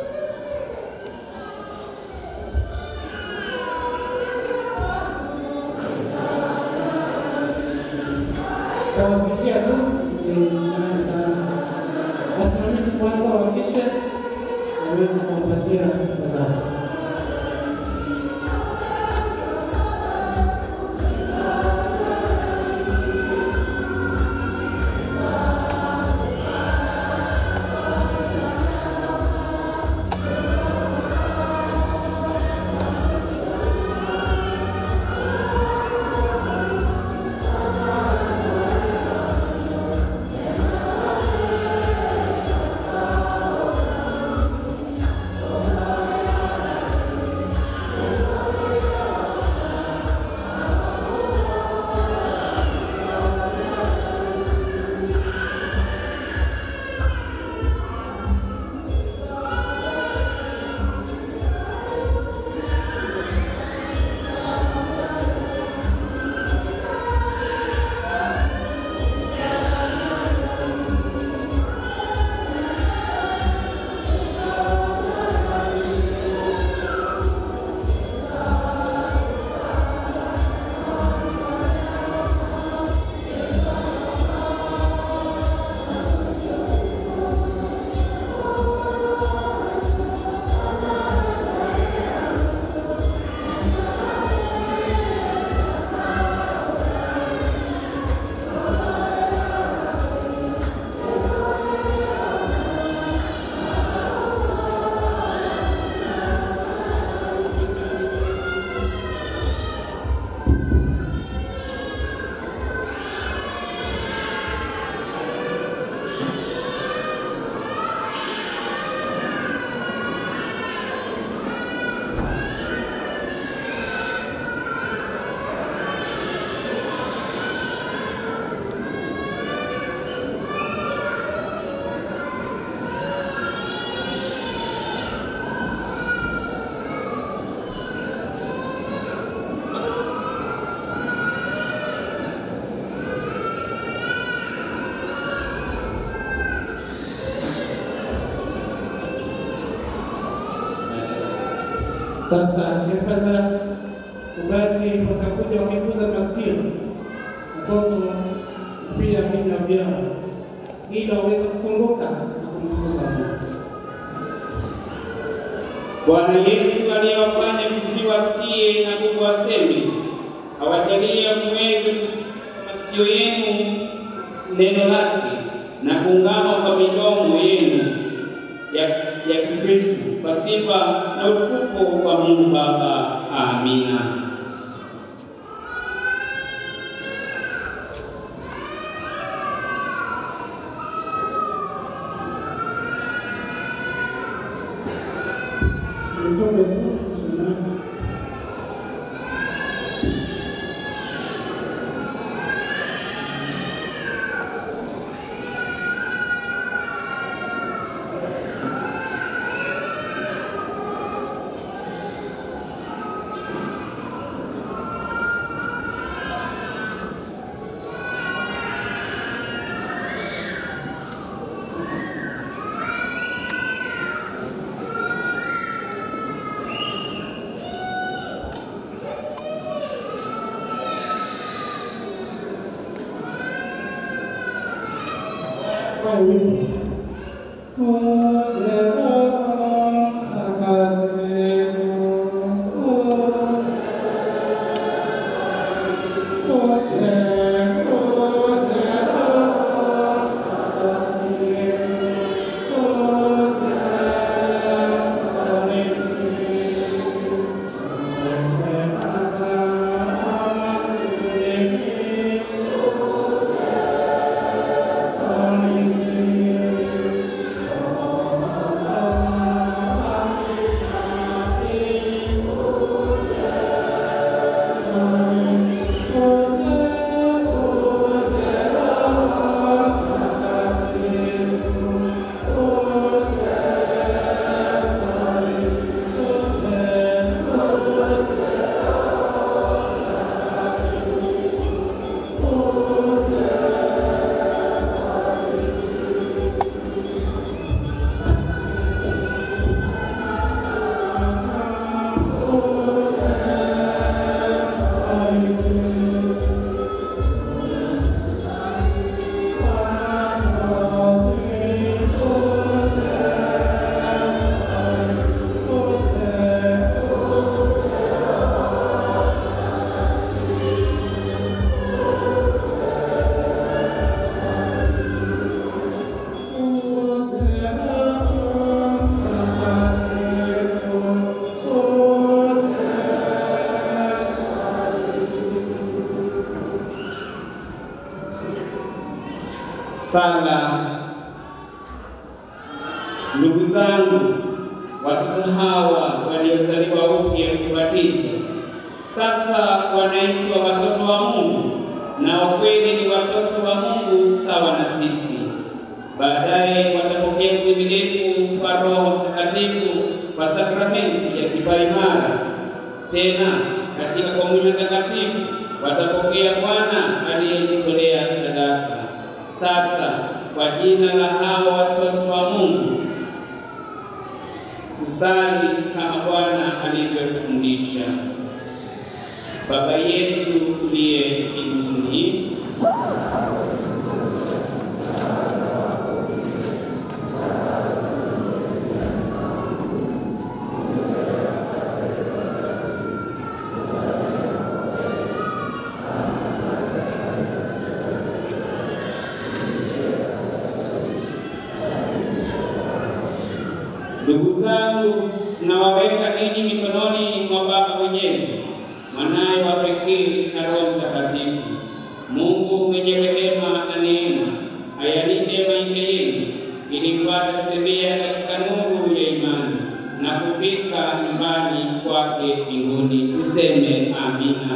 Wawafikia tu imani sana. Wasimamizi kwanza wakishe waweze kuwapatia wazazi. Sasa ningependa kubali watakuja wakiguza masikio mtoto pia vinywa vyao ili waweze kukumbuka na kumguza Mungu. Bwana Yesu aliyewafanya visiwa wasikie na bubu waseme, awajalie muweze kusikia kwa masikio yenu neno lake na kuungama kwa midomo yenu ya, ya Kikristo kwa sifa na utukufu wa Mungu Baba. Amina. Mtume tu tunaona kwa wimbo Ole Roho Mtakatifu, Ole, ole Roho Mtakatifu, ole Mtakatifu, ole Mtakatifu, Oh Sala. Ndugu zangu, watoto hawa waliozaliwa upya kubatizwa sasa wanaitwa watoto wa Mungu, na kweli ni watoto wa Mungu sawa na sisi. Baadaye watapokea utimilifu wa Roho Mtakatifu kwa sakramenti ya kipaimara. Tena katika komunyo takatifu watapokea Bwana aliyejitolea sadaka. Sasa kwa jina la hao watoto wa Mungu kusali kama Bwana alivyofundisha. Baba yetu uliye mbinguni, Ndugu zangu, nawaweka ninyi mikononi mwa Baba Mwenyezi, mwanaye wa pekee na Roho Mtakatifu. Mungu mwenye rehema na neema ayalinde maisha yenu, ili mpate kutembea katika nuru ya imani na kufika nyumbani kwake mbinguni. Tuseme amina.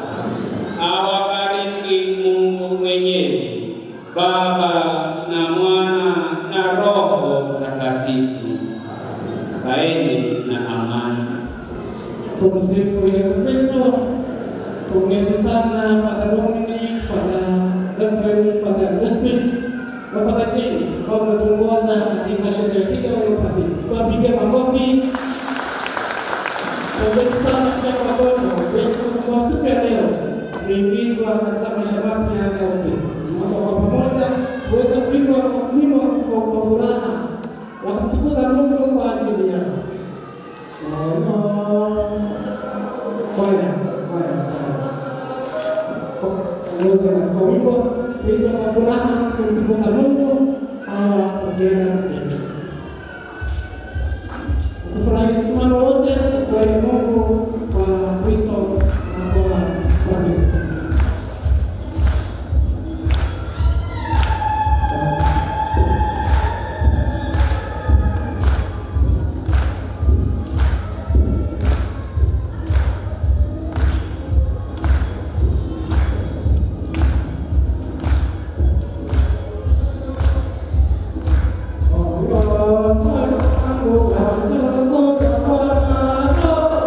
Awabariki Mungu Mwenyezi, Baba na Mwana na Roho Mtakatifu. Kaeni na amani. Tumsifu Yesu Kristo. Pongezi sana Father Dominic, Father Reverend, Father Crispin na Father James ambao wametuongoza katika sherehe hiyo ya ubatizo. Tuwapige makofi. Pongezi sana pia kwa Bwana wetu kwa siku ya leo tumeingizwa katika maisha mapya ya Ukristo. Tunaomba kwa pamoja kuweza kuimba kwa wimbo kwa furaha wa kumtukuza Mungu kwa ajili yao. Kwaya, kwaya, ongoza katika wimbo kuimba kwa furaha kumtukuza Mungu hawa wakienda mbele. Kufurahi simama wote kwa Mungu kwa wito na kwa batizo. Oh,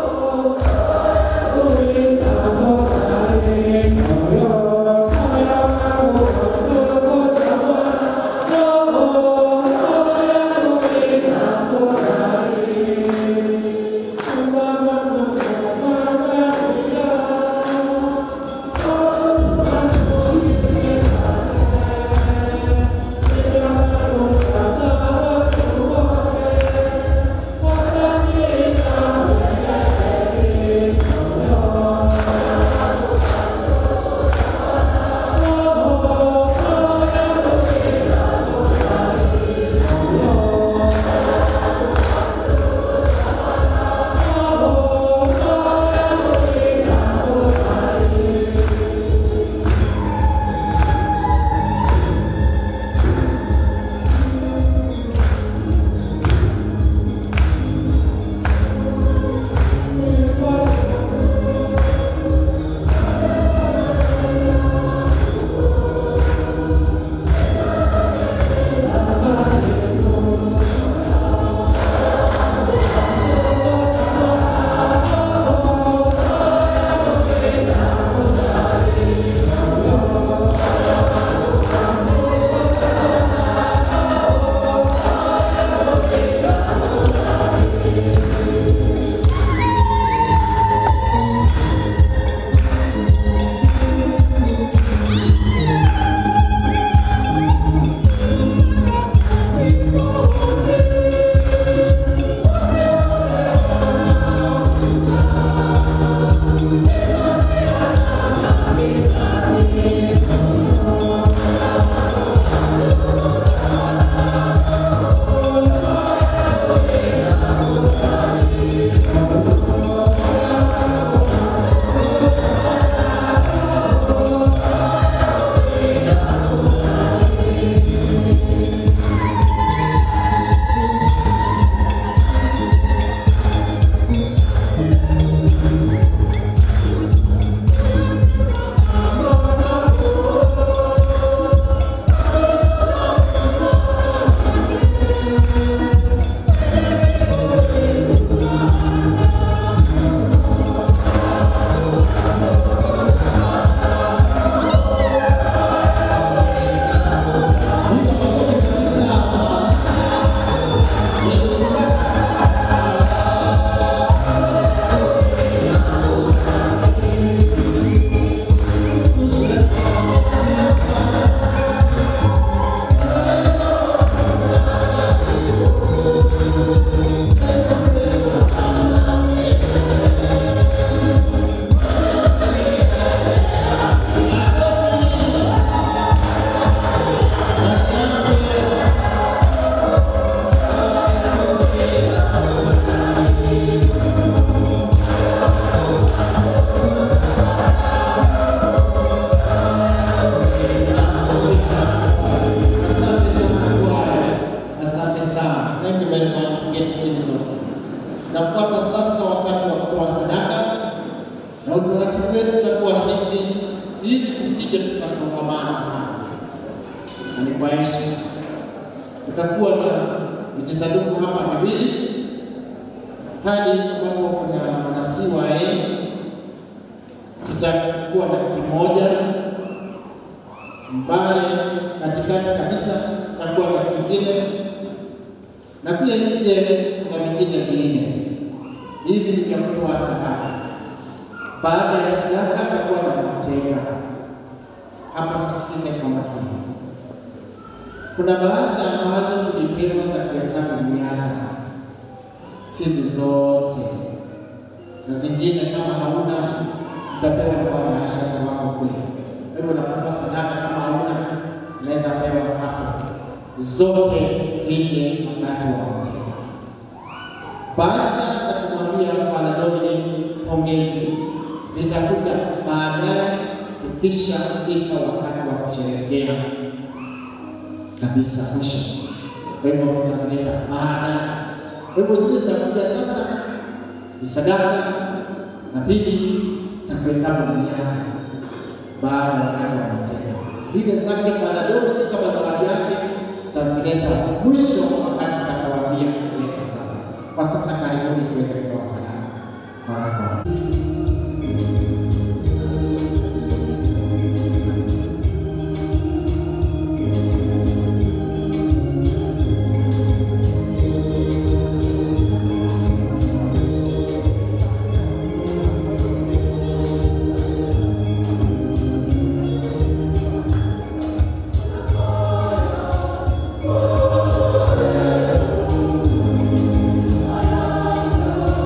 ili tusije tukasongamana sana, na ni kwa heshima. Kutakuwa na vijisanduku hapa viwili hadi ambapo kuna wanasiwa eh, tutakuwa na kimoja mbale katikati kabisa, tutakuwa na kingine na kule nje kuna vingine vinne. Hivi ni vya kutoa sadaka. Baada ya sadaka atakuwa na matega. Hapa tusikize kwa makini. Kuna bahasha ambazo tulipewa za kuhesabu miaka, sizi zote, na zingine kama hauna utapewa na bahasha wako kule. Kwa hivyo unapotoa sadaka, kama hauna unaweza pewa hapo, zote zije wakati wa matega. Bahasha za kumwambia Father Dominic pongezi zitakuja baadaye tukishafika wakati wa kusherehekea kabisa mwisho. Kwa hivyo tutazileta baada. Kwa hivyo zile zitakuja sasa ni sadaka na pili za kuhesabu miaka baada ya wakati wa matega. Zile zake Father Dominic kama zawadi yake tutazileta mwisho wakati tutakawaambia kuleta sasa. Kwa sasa karibuni tuweze kutoa sadaka. Baraka. Thank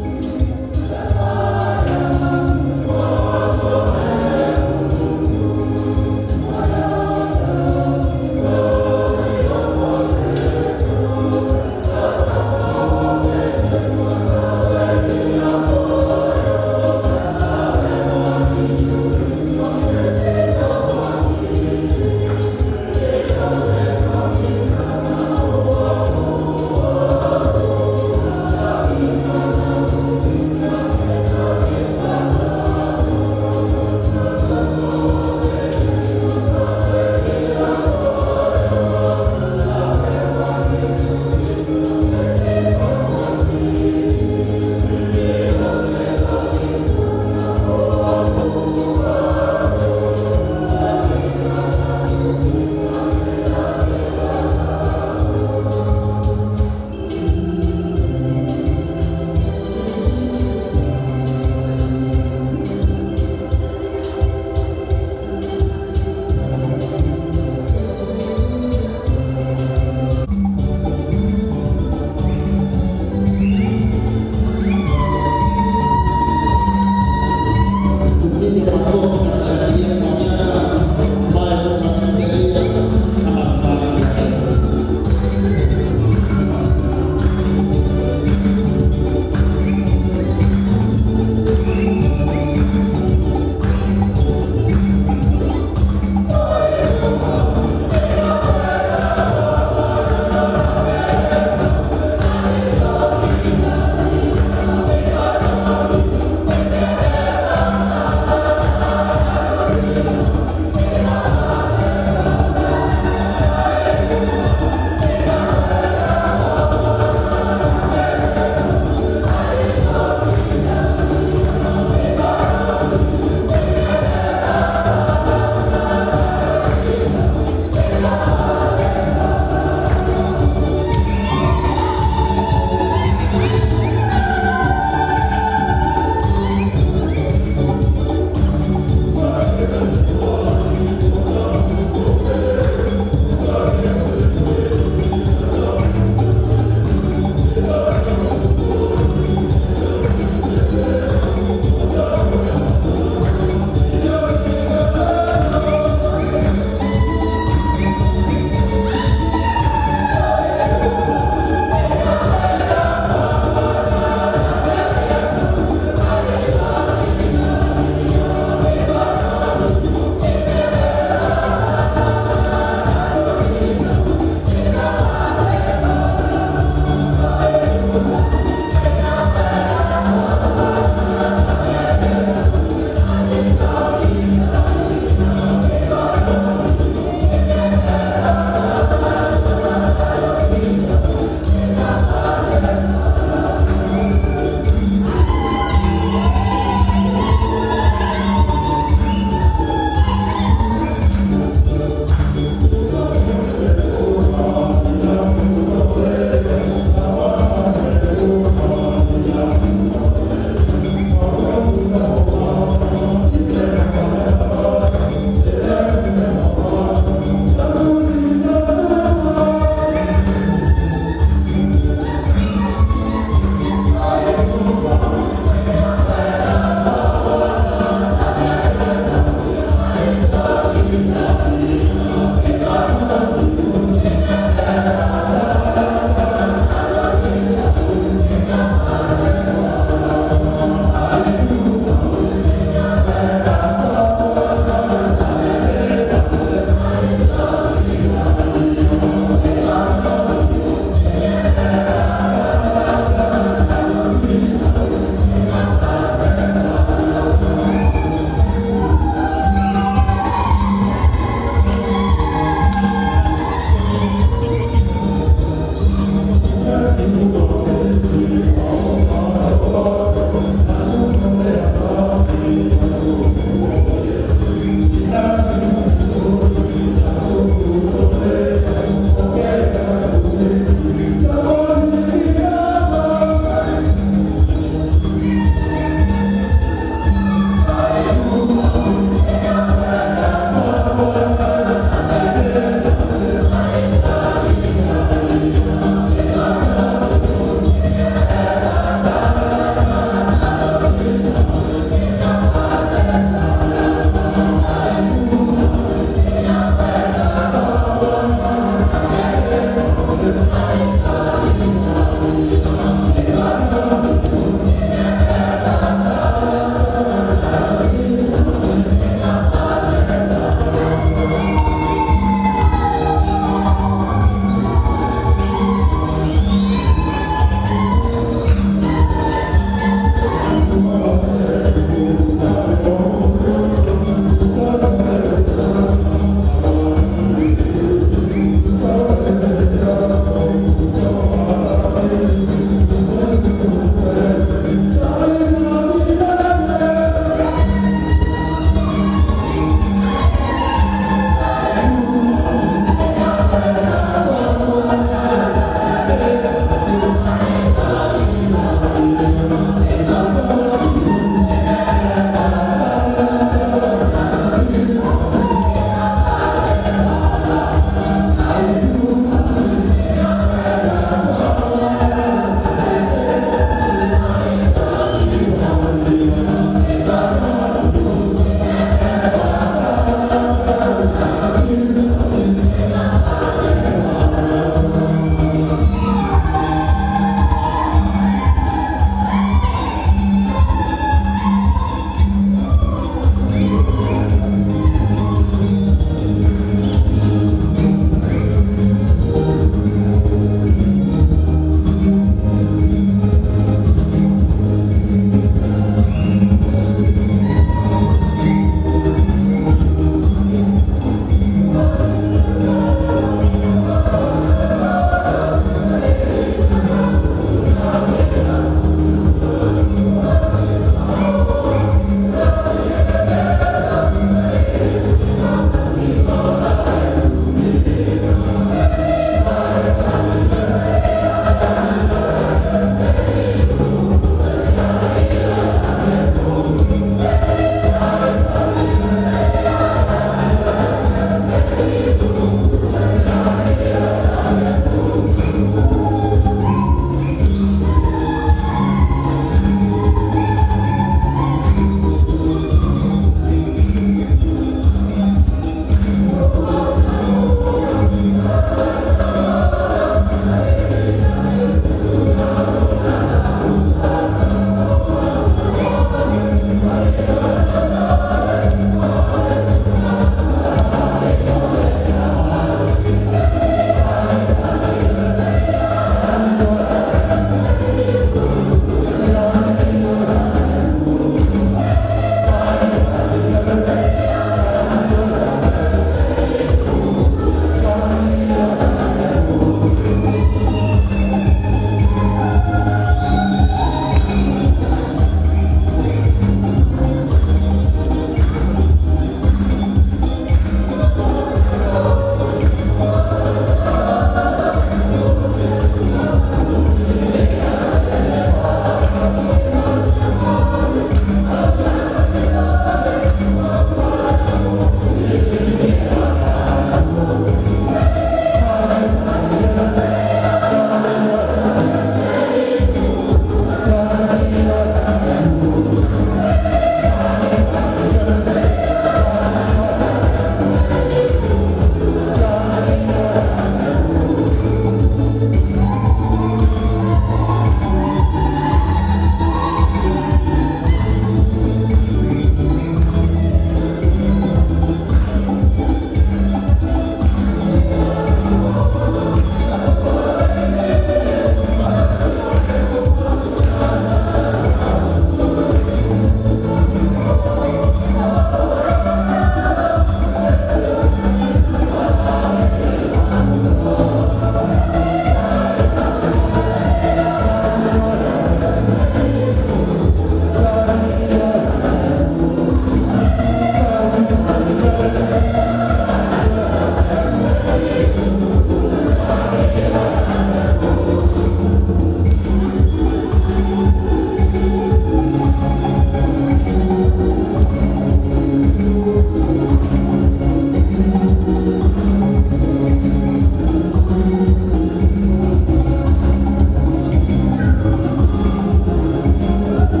Thank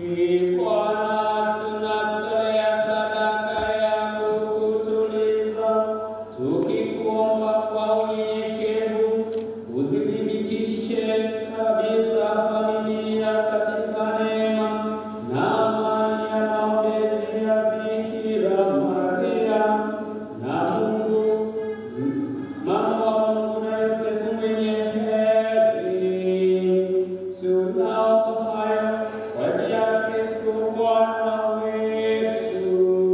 Bwana, tunakutolea sadaka ya kukutuliza, tukikuomba kwa unyenyekevu uzithibitishe kabisa familia katika neema na amani ya maombezi ya Bikira Maria na Mungu mama wa Mungu na Yosefu mwenye heri. Tunaomba hayo kwa njia ya Kristo Bwana wetu.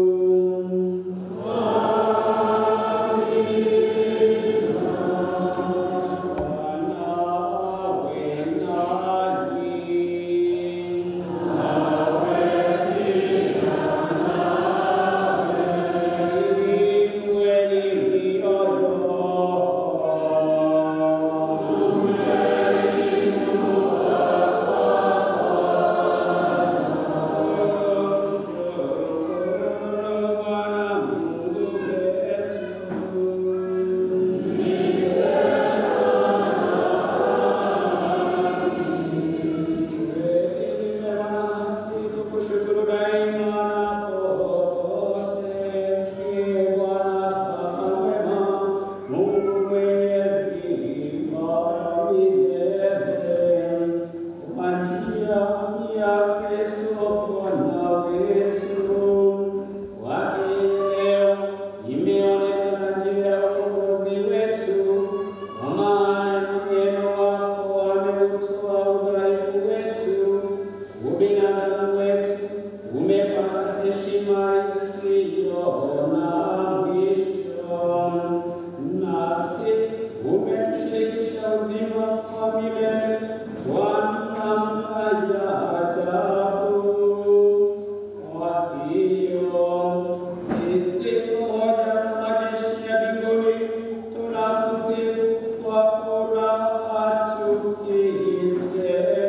Kushukuru daima na popote, Ee Bwana mwema, Mungu mwenyezi wa milele, kwa njia ya Kristo Bwana wetu, kwake leo imeonekana njia ya ukombozi wetu, kwa maana neno wako ameutoa udhaifu wetu ubinadamu wetu umepata heshima isiyo na mwisho, nasi umetushirikisha uzima wa milele kwa namna ya ajabu. Kwa hiyo sisi pamoja na majeshi ya mbinguni tunakusifu kwa furaha tukisema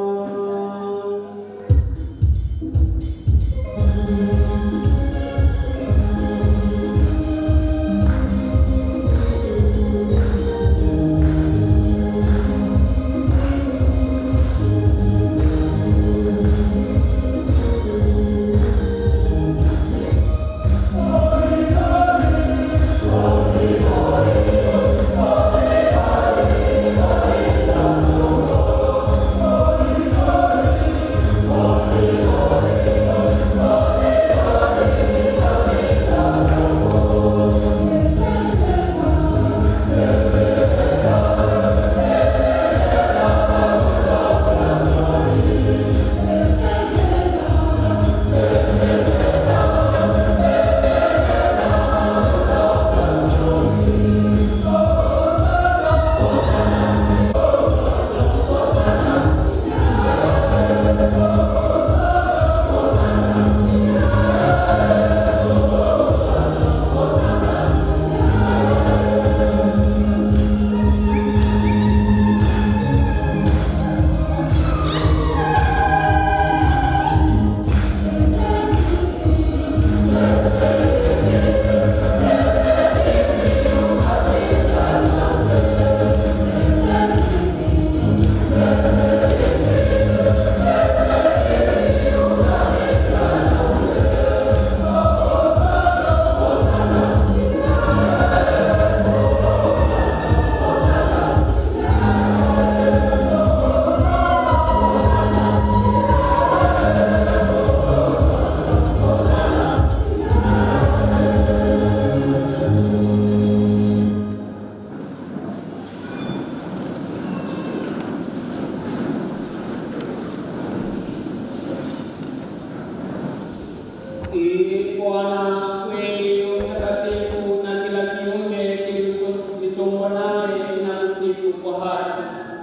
Ee Bwana, kweli utakatifu na kila kiumbe kilicho- kilichoumbwa nawe kinamsifu kwa haki.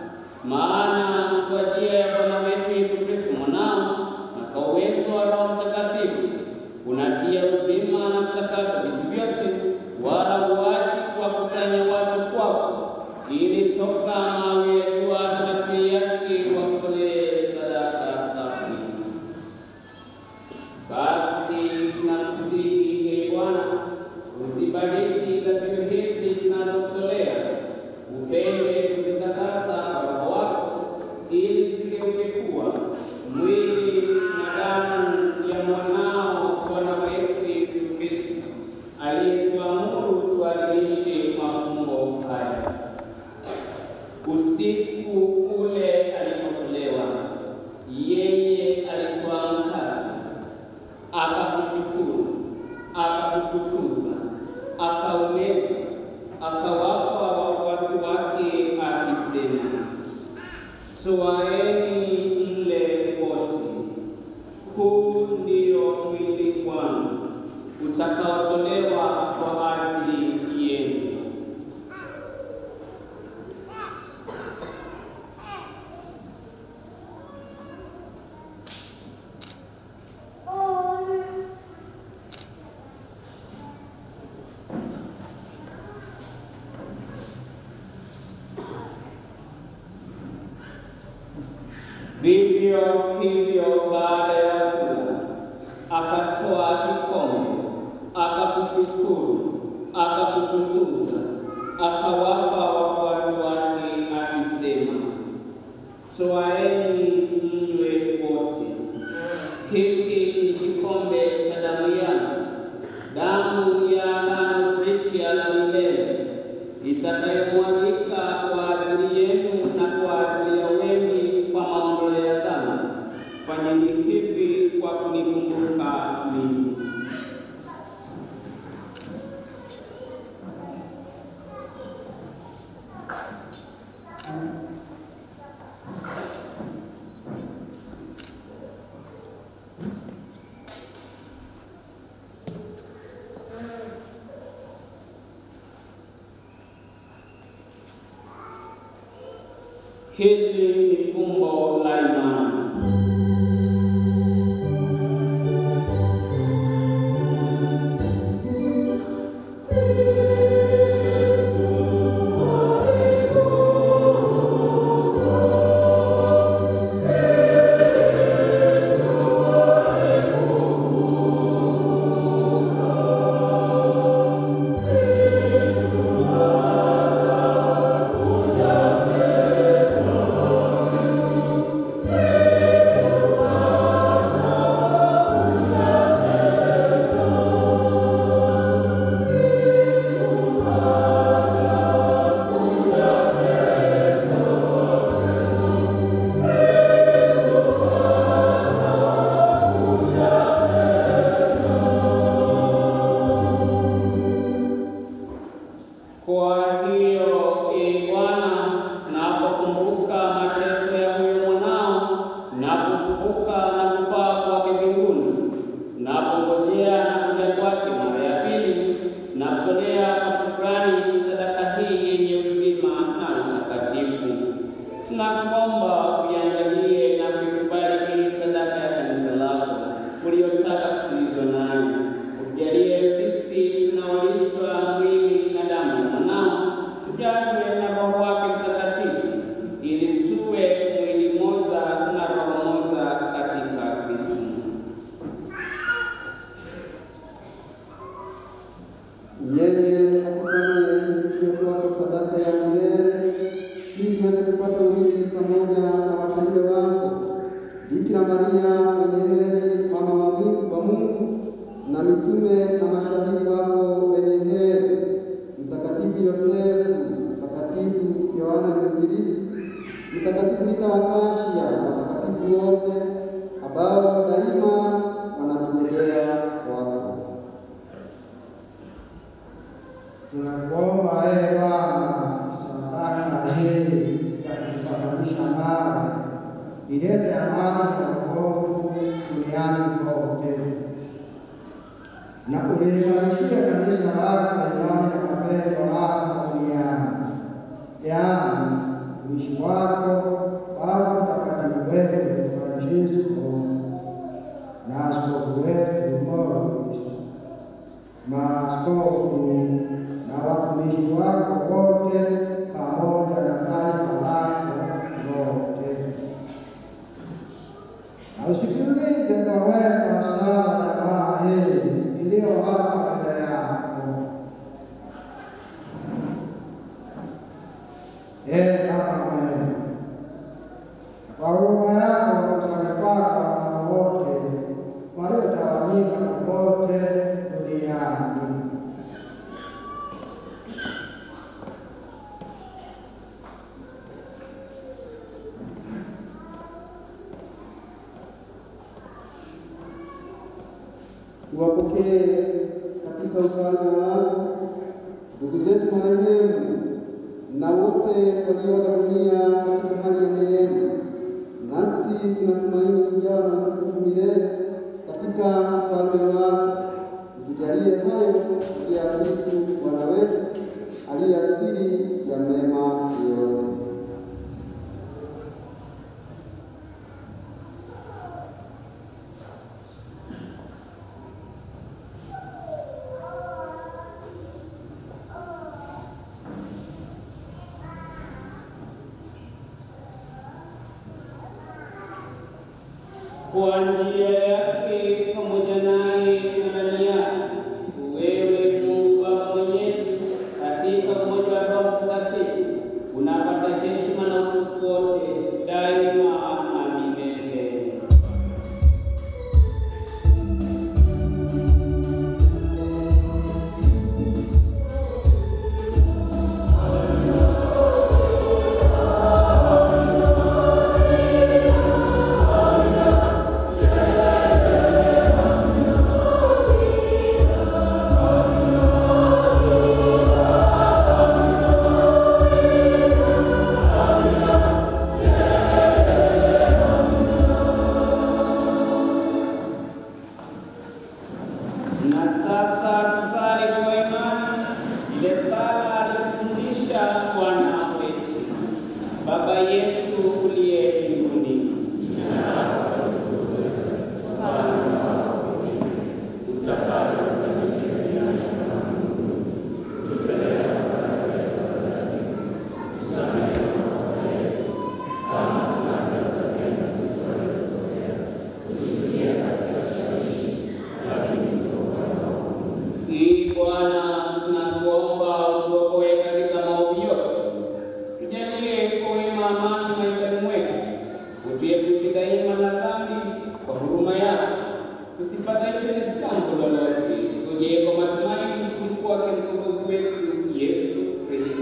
Maana kwa njia ya Bwana wetu Yesu Kristo mwanao na kwa uwezo wa Roho Mtakatifu unatia uzima na kutakasa vitu vyote, wala huachi kuwakusanya watu kwako, ili toka mawe ya jua hata matili yake wakutolee sadaka safi. Basi tunakusihi ee Bwana, uzibariki dhabihu hizi tunazotolea, upende kuzitakasa kwa Roho wako, ili zigeuke kuwa mwili na damu ya mwanao Bwana wetu Yesu Kristo, aliyetuamuru tuadhimishe mafumbo haya. Usiku ule alipotolewa, yeye alitwaa mkate, akakushukuru, akakutukuza, akaumega, akawapa wafuasi wake akisema, Toaeni mle wote, huu ndio mwili wangu utakaotolewa kwa ajili yenu. Vivyo hivyo baada ya kula, akatoa kikombe, akakushukuru, akakutukuza, akawapa wafuasi wake akisema, Toaeni mnywe wote, hiki ni kikombe cha damu yangu, damu ya agano jipya la milele itakayomwagika kwa ajili yenu na kwa ajili ya wengi kwa maondoleo ya dhambi. Fanyeni hivi kwa kunikumbuka mimi. Hili ni fumbo la imani. Kwa hiyo ee Bwana, tunapokumbuka mateso ya huyo mwanao na kufufuka na kupaa kwake mbinguni, tunapongojea na kuja kwake mara ya pili, tunakutolea kwa shukrani sadaka hii yenye uzima na utakatifu. Tunakuomba uiangalie na kuikubali hii sadaka ya kanisa lako uliotaka kutulizwa nayo, utujalie sisi tunaolishwa mwili na damu ya mwanao, tujazwe na Roho wake Mtakatifu, ili tuwe mwili mmoja na roho moja katika Kristo. Yeye akufanya Yesu kuwa sadaka ya milele ili tuweze kupata urithi pamoja na wateule wako Bikira Maria mwenye heri, mama wa Mungu wa Mungu, na mitume na mashahidi wako wenye heri, Mtakatifu Yosefu, Mtakatifu Yohana Mwinjilisti, Mtakatifu Rita wa Kashia na watakatifu wote ambao daima wanatungojea kwako. Tunakuomba ee Bwana, sadaka hii ya kutupatanisha nawe ilete amani na wokovu duniani kote, na uliimarishie kanisa lako la imani na mapendo lako duniani, yaani mtumishi wako Baba Mtakatifu wetu Francisco na askofu wetu Morris maaskofu na watumishi wako wote pamoja na taifa lako lote, na usikilize kwa wema sana jamaa hii iliyo hapa mbele yako. Ee Baba mwema, kwa huruma yako utawale kwako waliotawanyika popote duniani. tuwapokee katika ufalme wako ndugu zetu marehemu na wote walioaga dunia katika hali ya neema, nasi tunatumaini kujawa na nguvu milele katika ufalme wako. Tujalie hayo kupitia Kristu Bwana wetu aliye asili ya mema yote. kwa njia yake pamoja naye na ndani yake, wewe Mungu Baba Mwenyezi, katika umoja wa Roho Mtakatifu, unapata heshima na utukufu wote daima na milele. Na sasa tusali kwa imani ile sala alifundisha Bwana wetu. Baba yetu uliye mbinguni, Ee Bwana, tunakuomba utuokoe katika maovu yote, tujalie kwa wema amani maishani mwetu, utuepushe daima na dhambi kwa huruma yako, tusifadhaishwe na jambo lolote, tujie kwa matumaini kurudi kwake mkombozi wetu Yesu Kristo.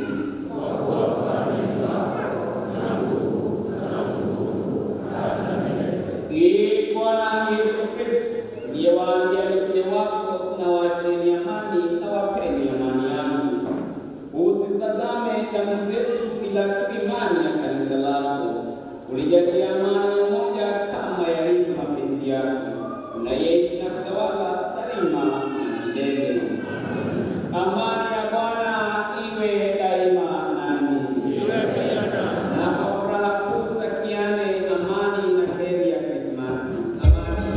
Ee Bwana Yesu Kristo, uliyewaambia mitume wako, na waacheni amani na wapeni amani yangu, usitazame dhambi zetu, ila tu imani ya kanisa lako. Ulijalia amani na umoja kama yalivyo mapenzi yako, unayeishi na kutawala daima na milele. Amani ya Bwana iwe daima nami na kwa furaha kuu tutakiane amani na heri ya Krismasi. Amani.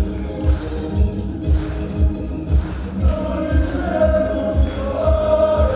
Amen.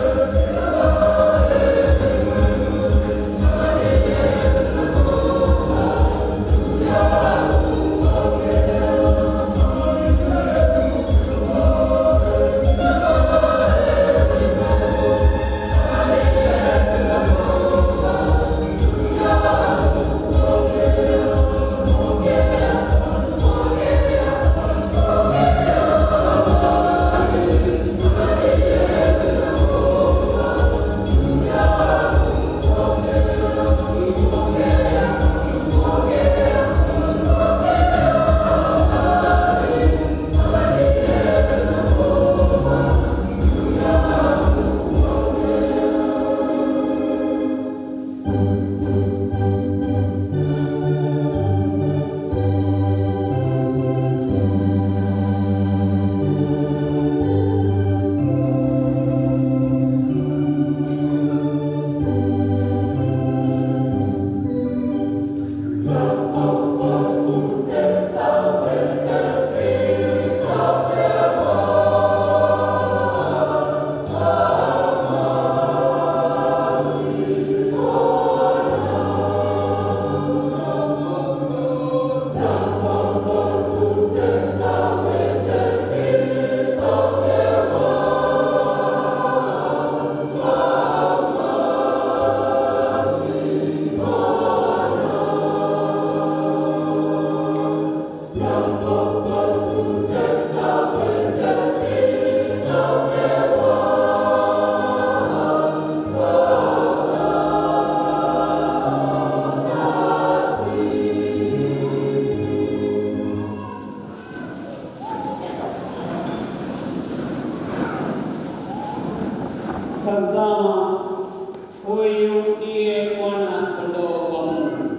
Tazama, huyu ndiye mwana kondoo wa Mungu.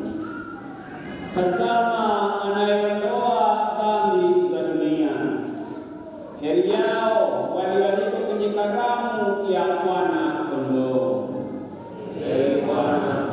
Tazama, anayeondoa dhambi za dunia. Heri yao walioalikwa kwenye karamu ya mwana kondoo. Ee Bwana,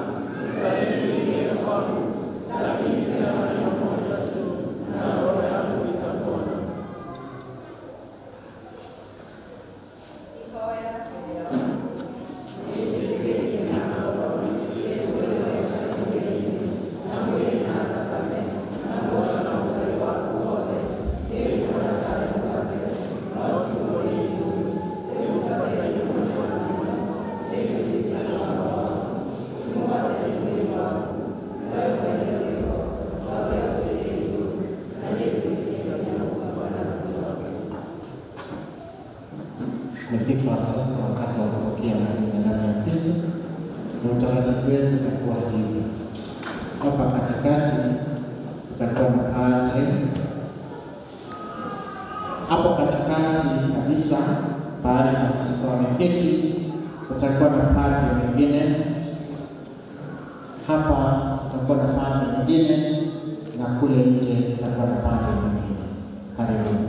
Umefika sasa wakati wa kupokea mwili na damu ya Kristo, na utaratibu wetu utakuwa hivi. Hapa katikati tutakuwa na padre, hapo katikati kabisa pahali masista wameketi, tutakuwa na padre mwingine hapa, tutakuwa na padre mwingine na kule nje tutakuwa na padre mwingine. Karibuni.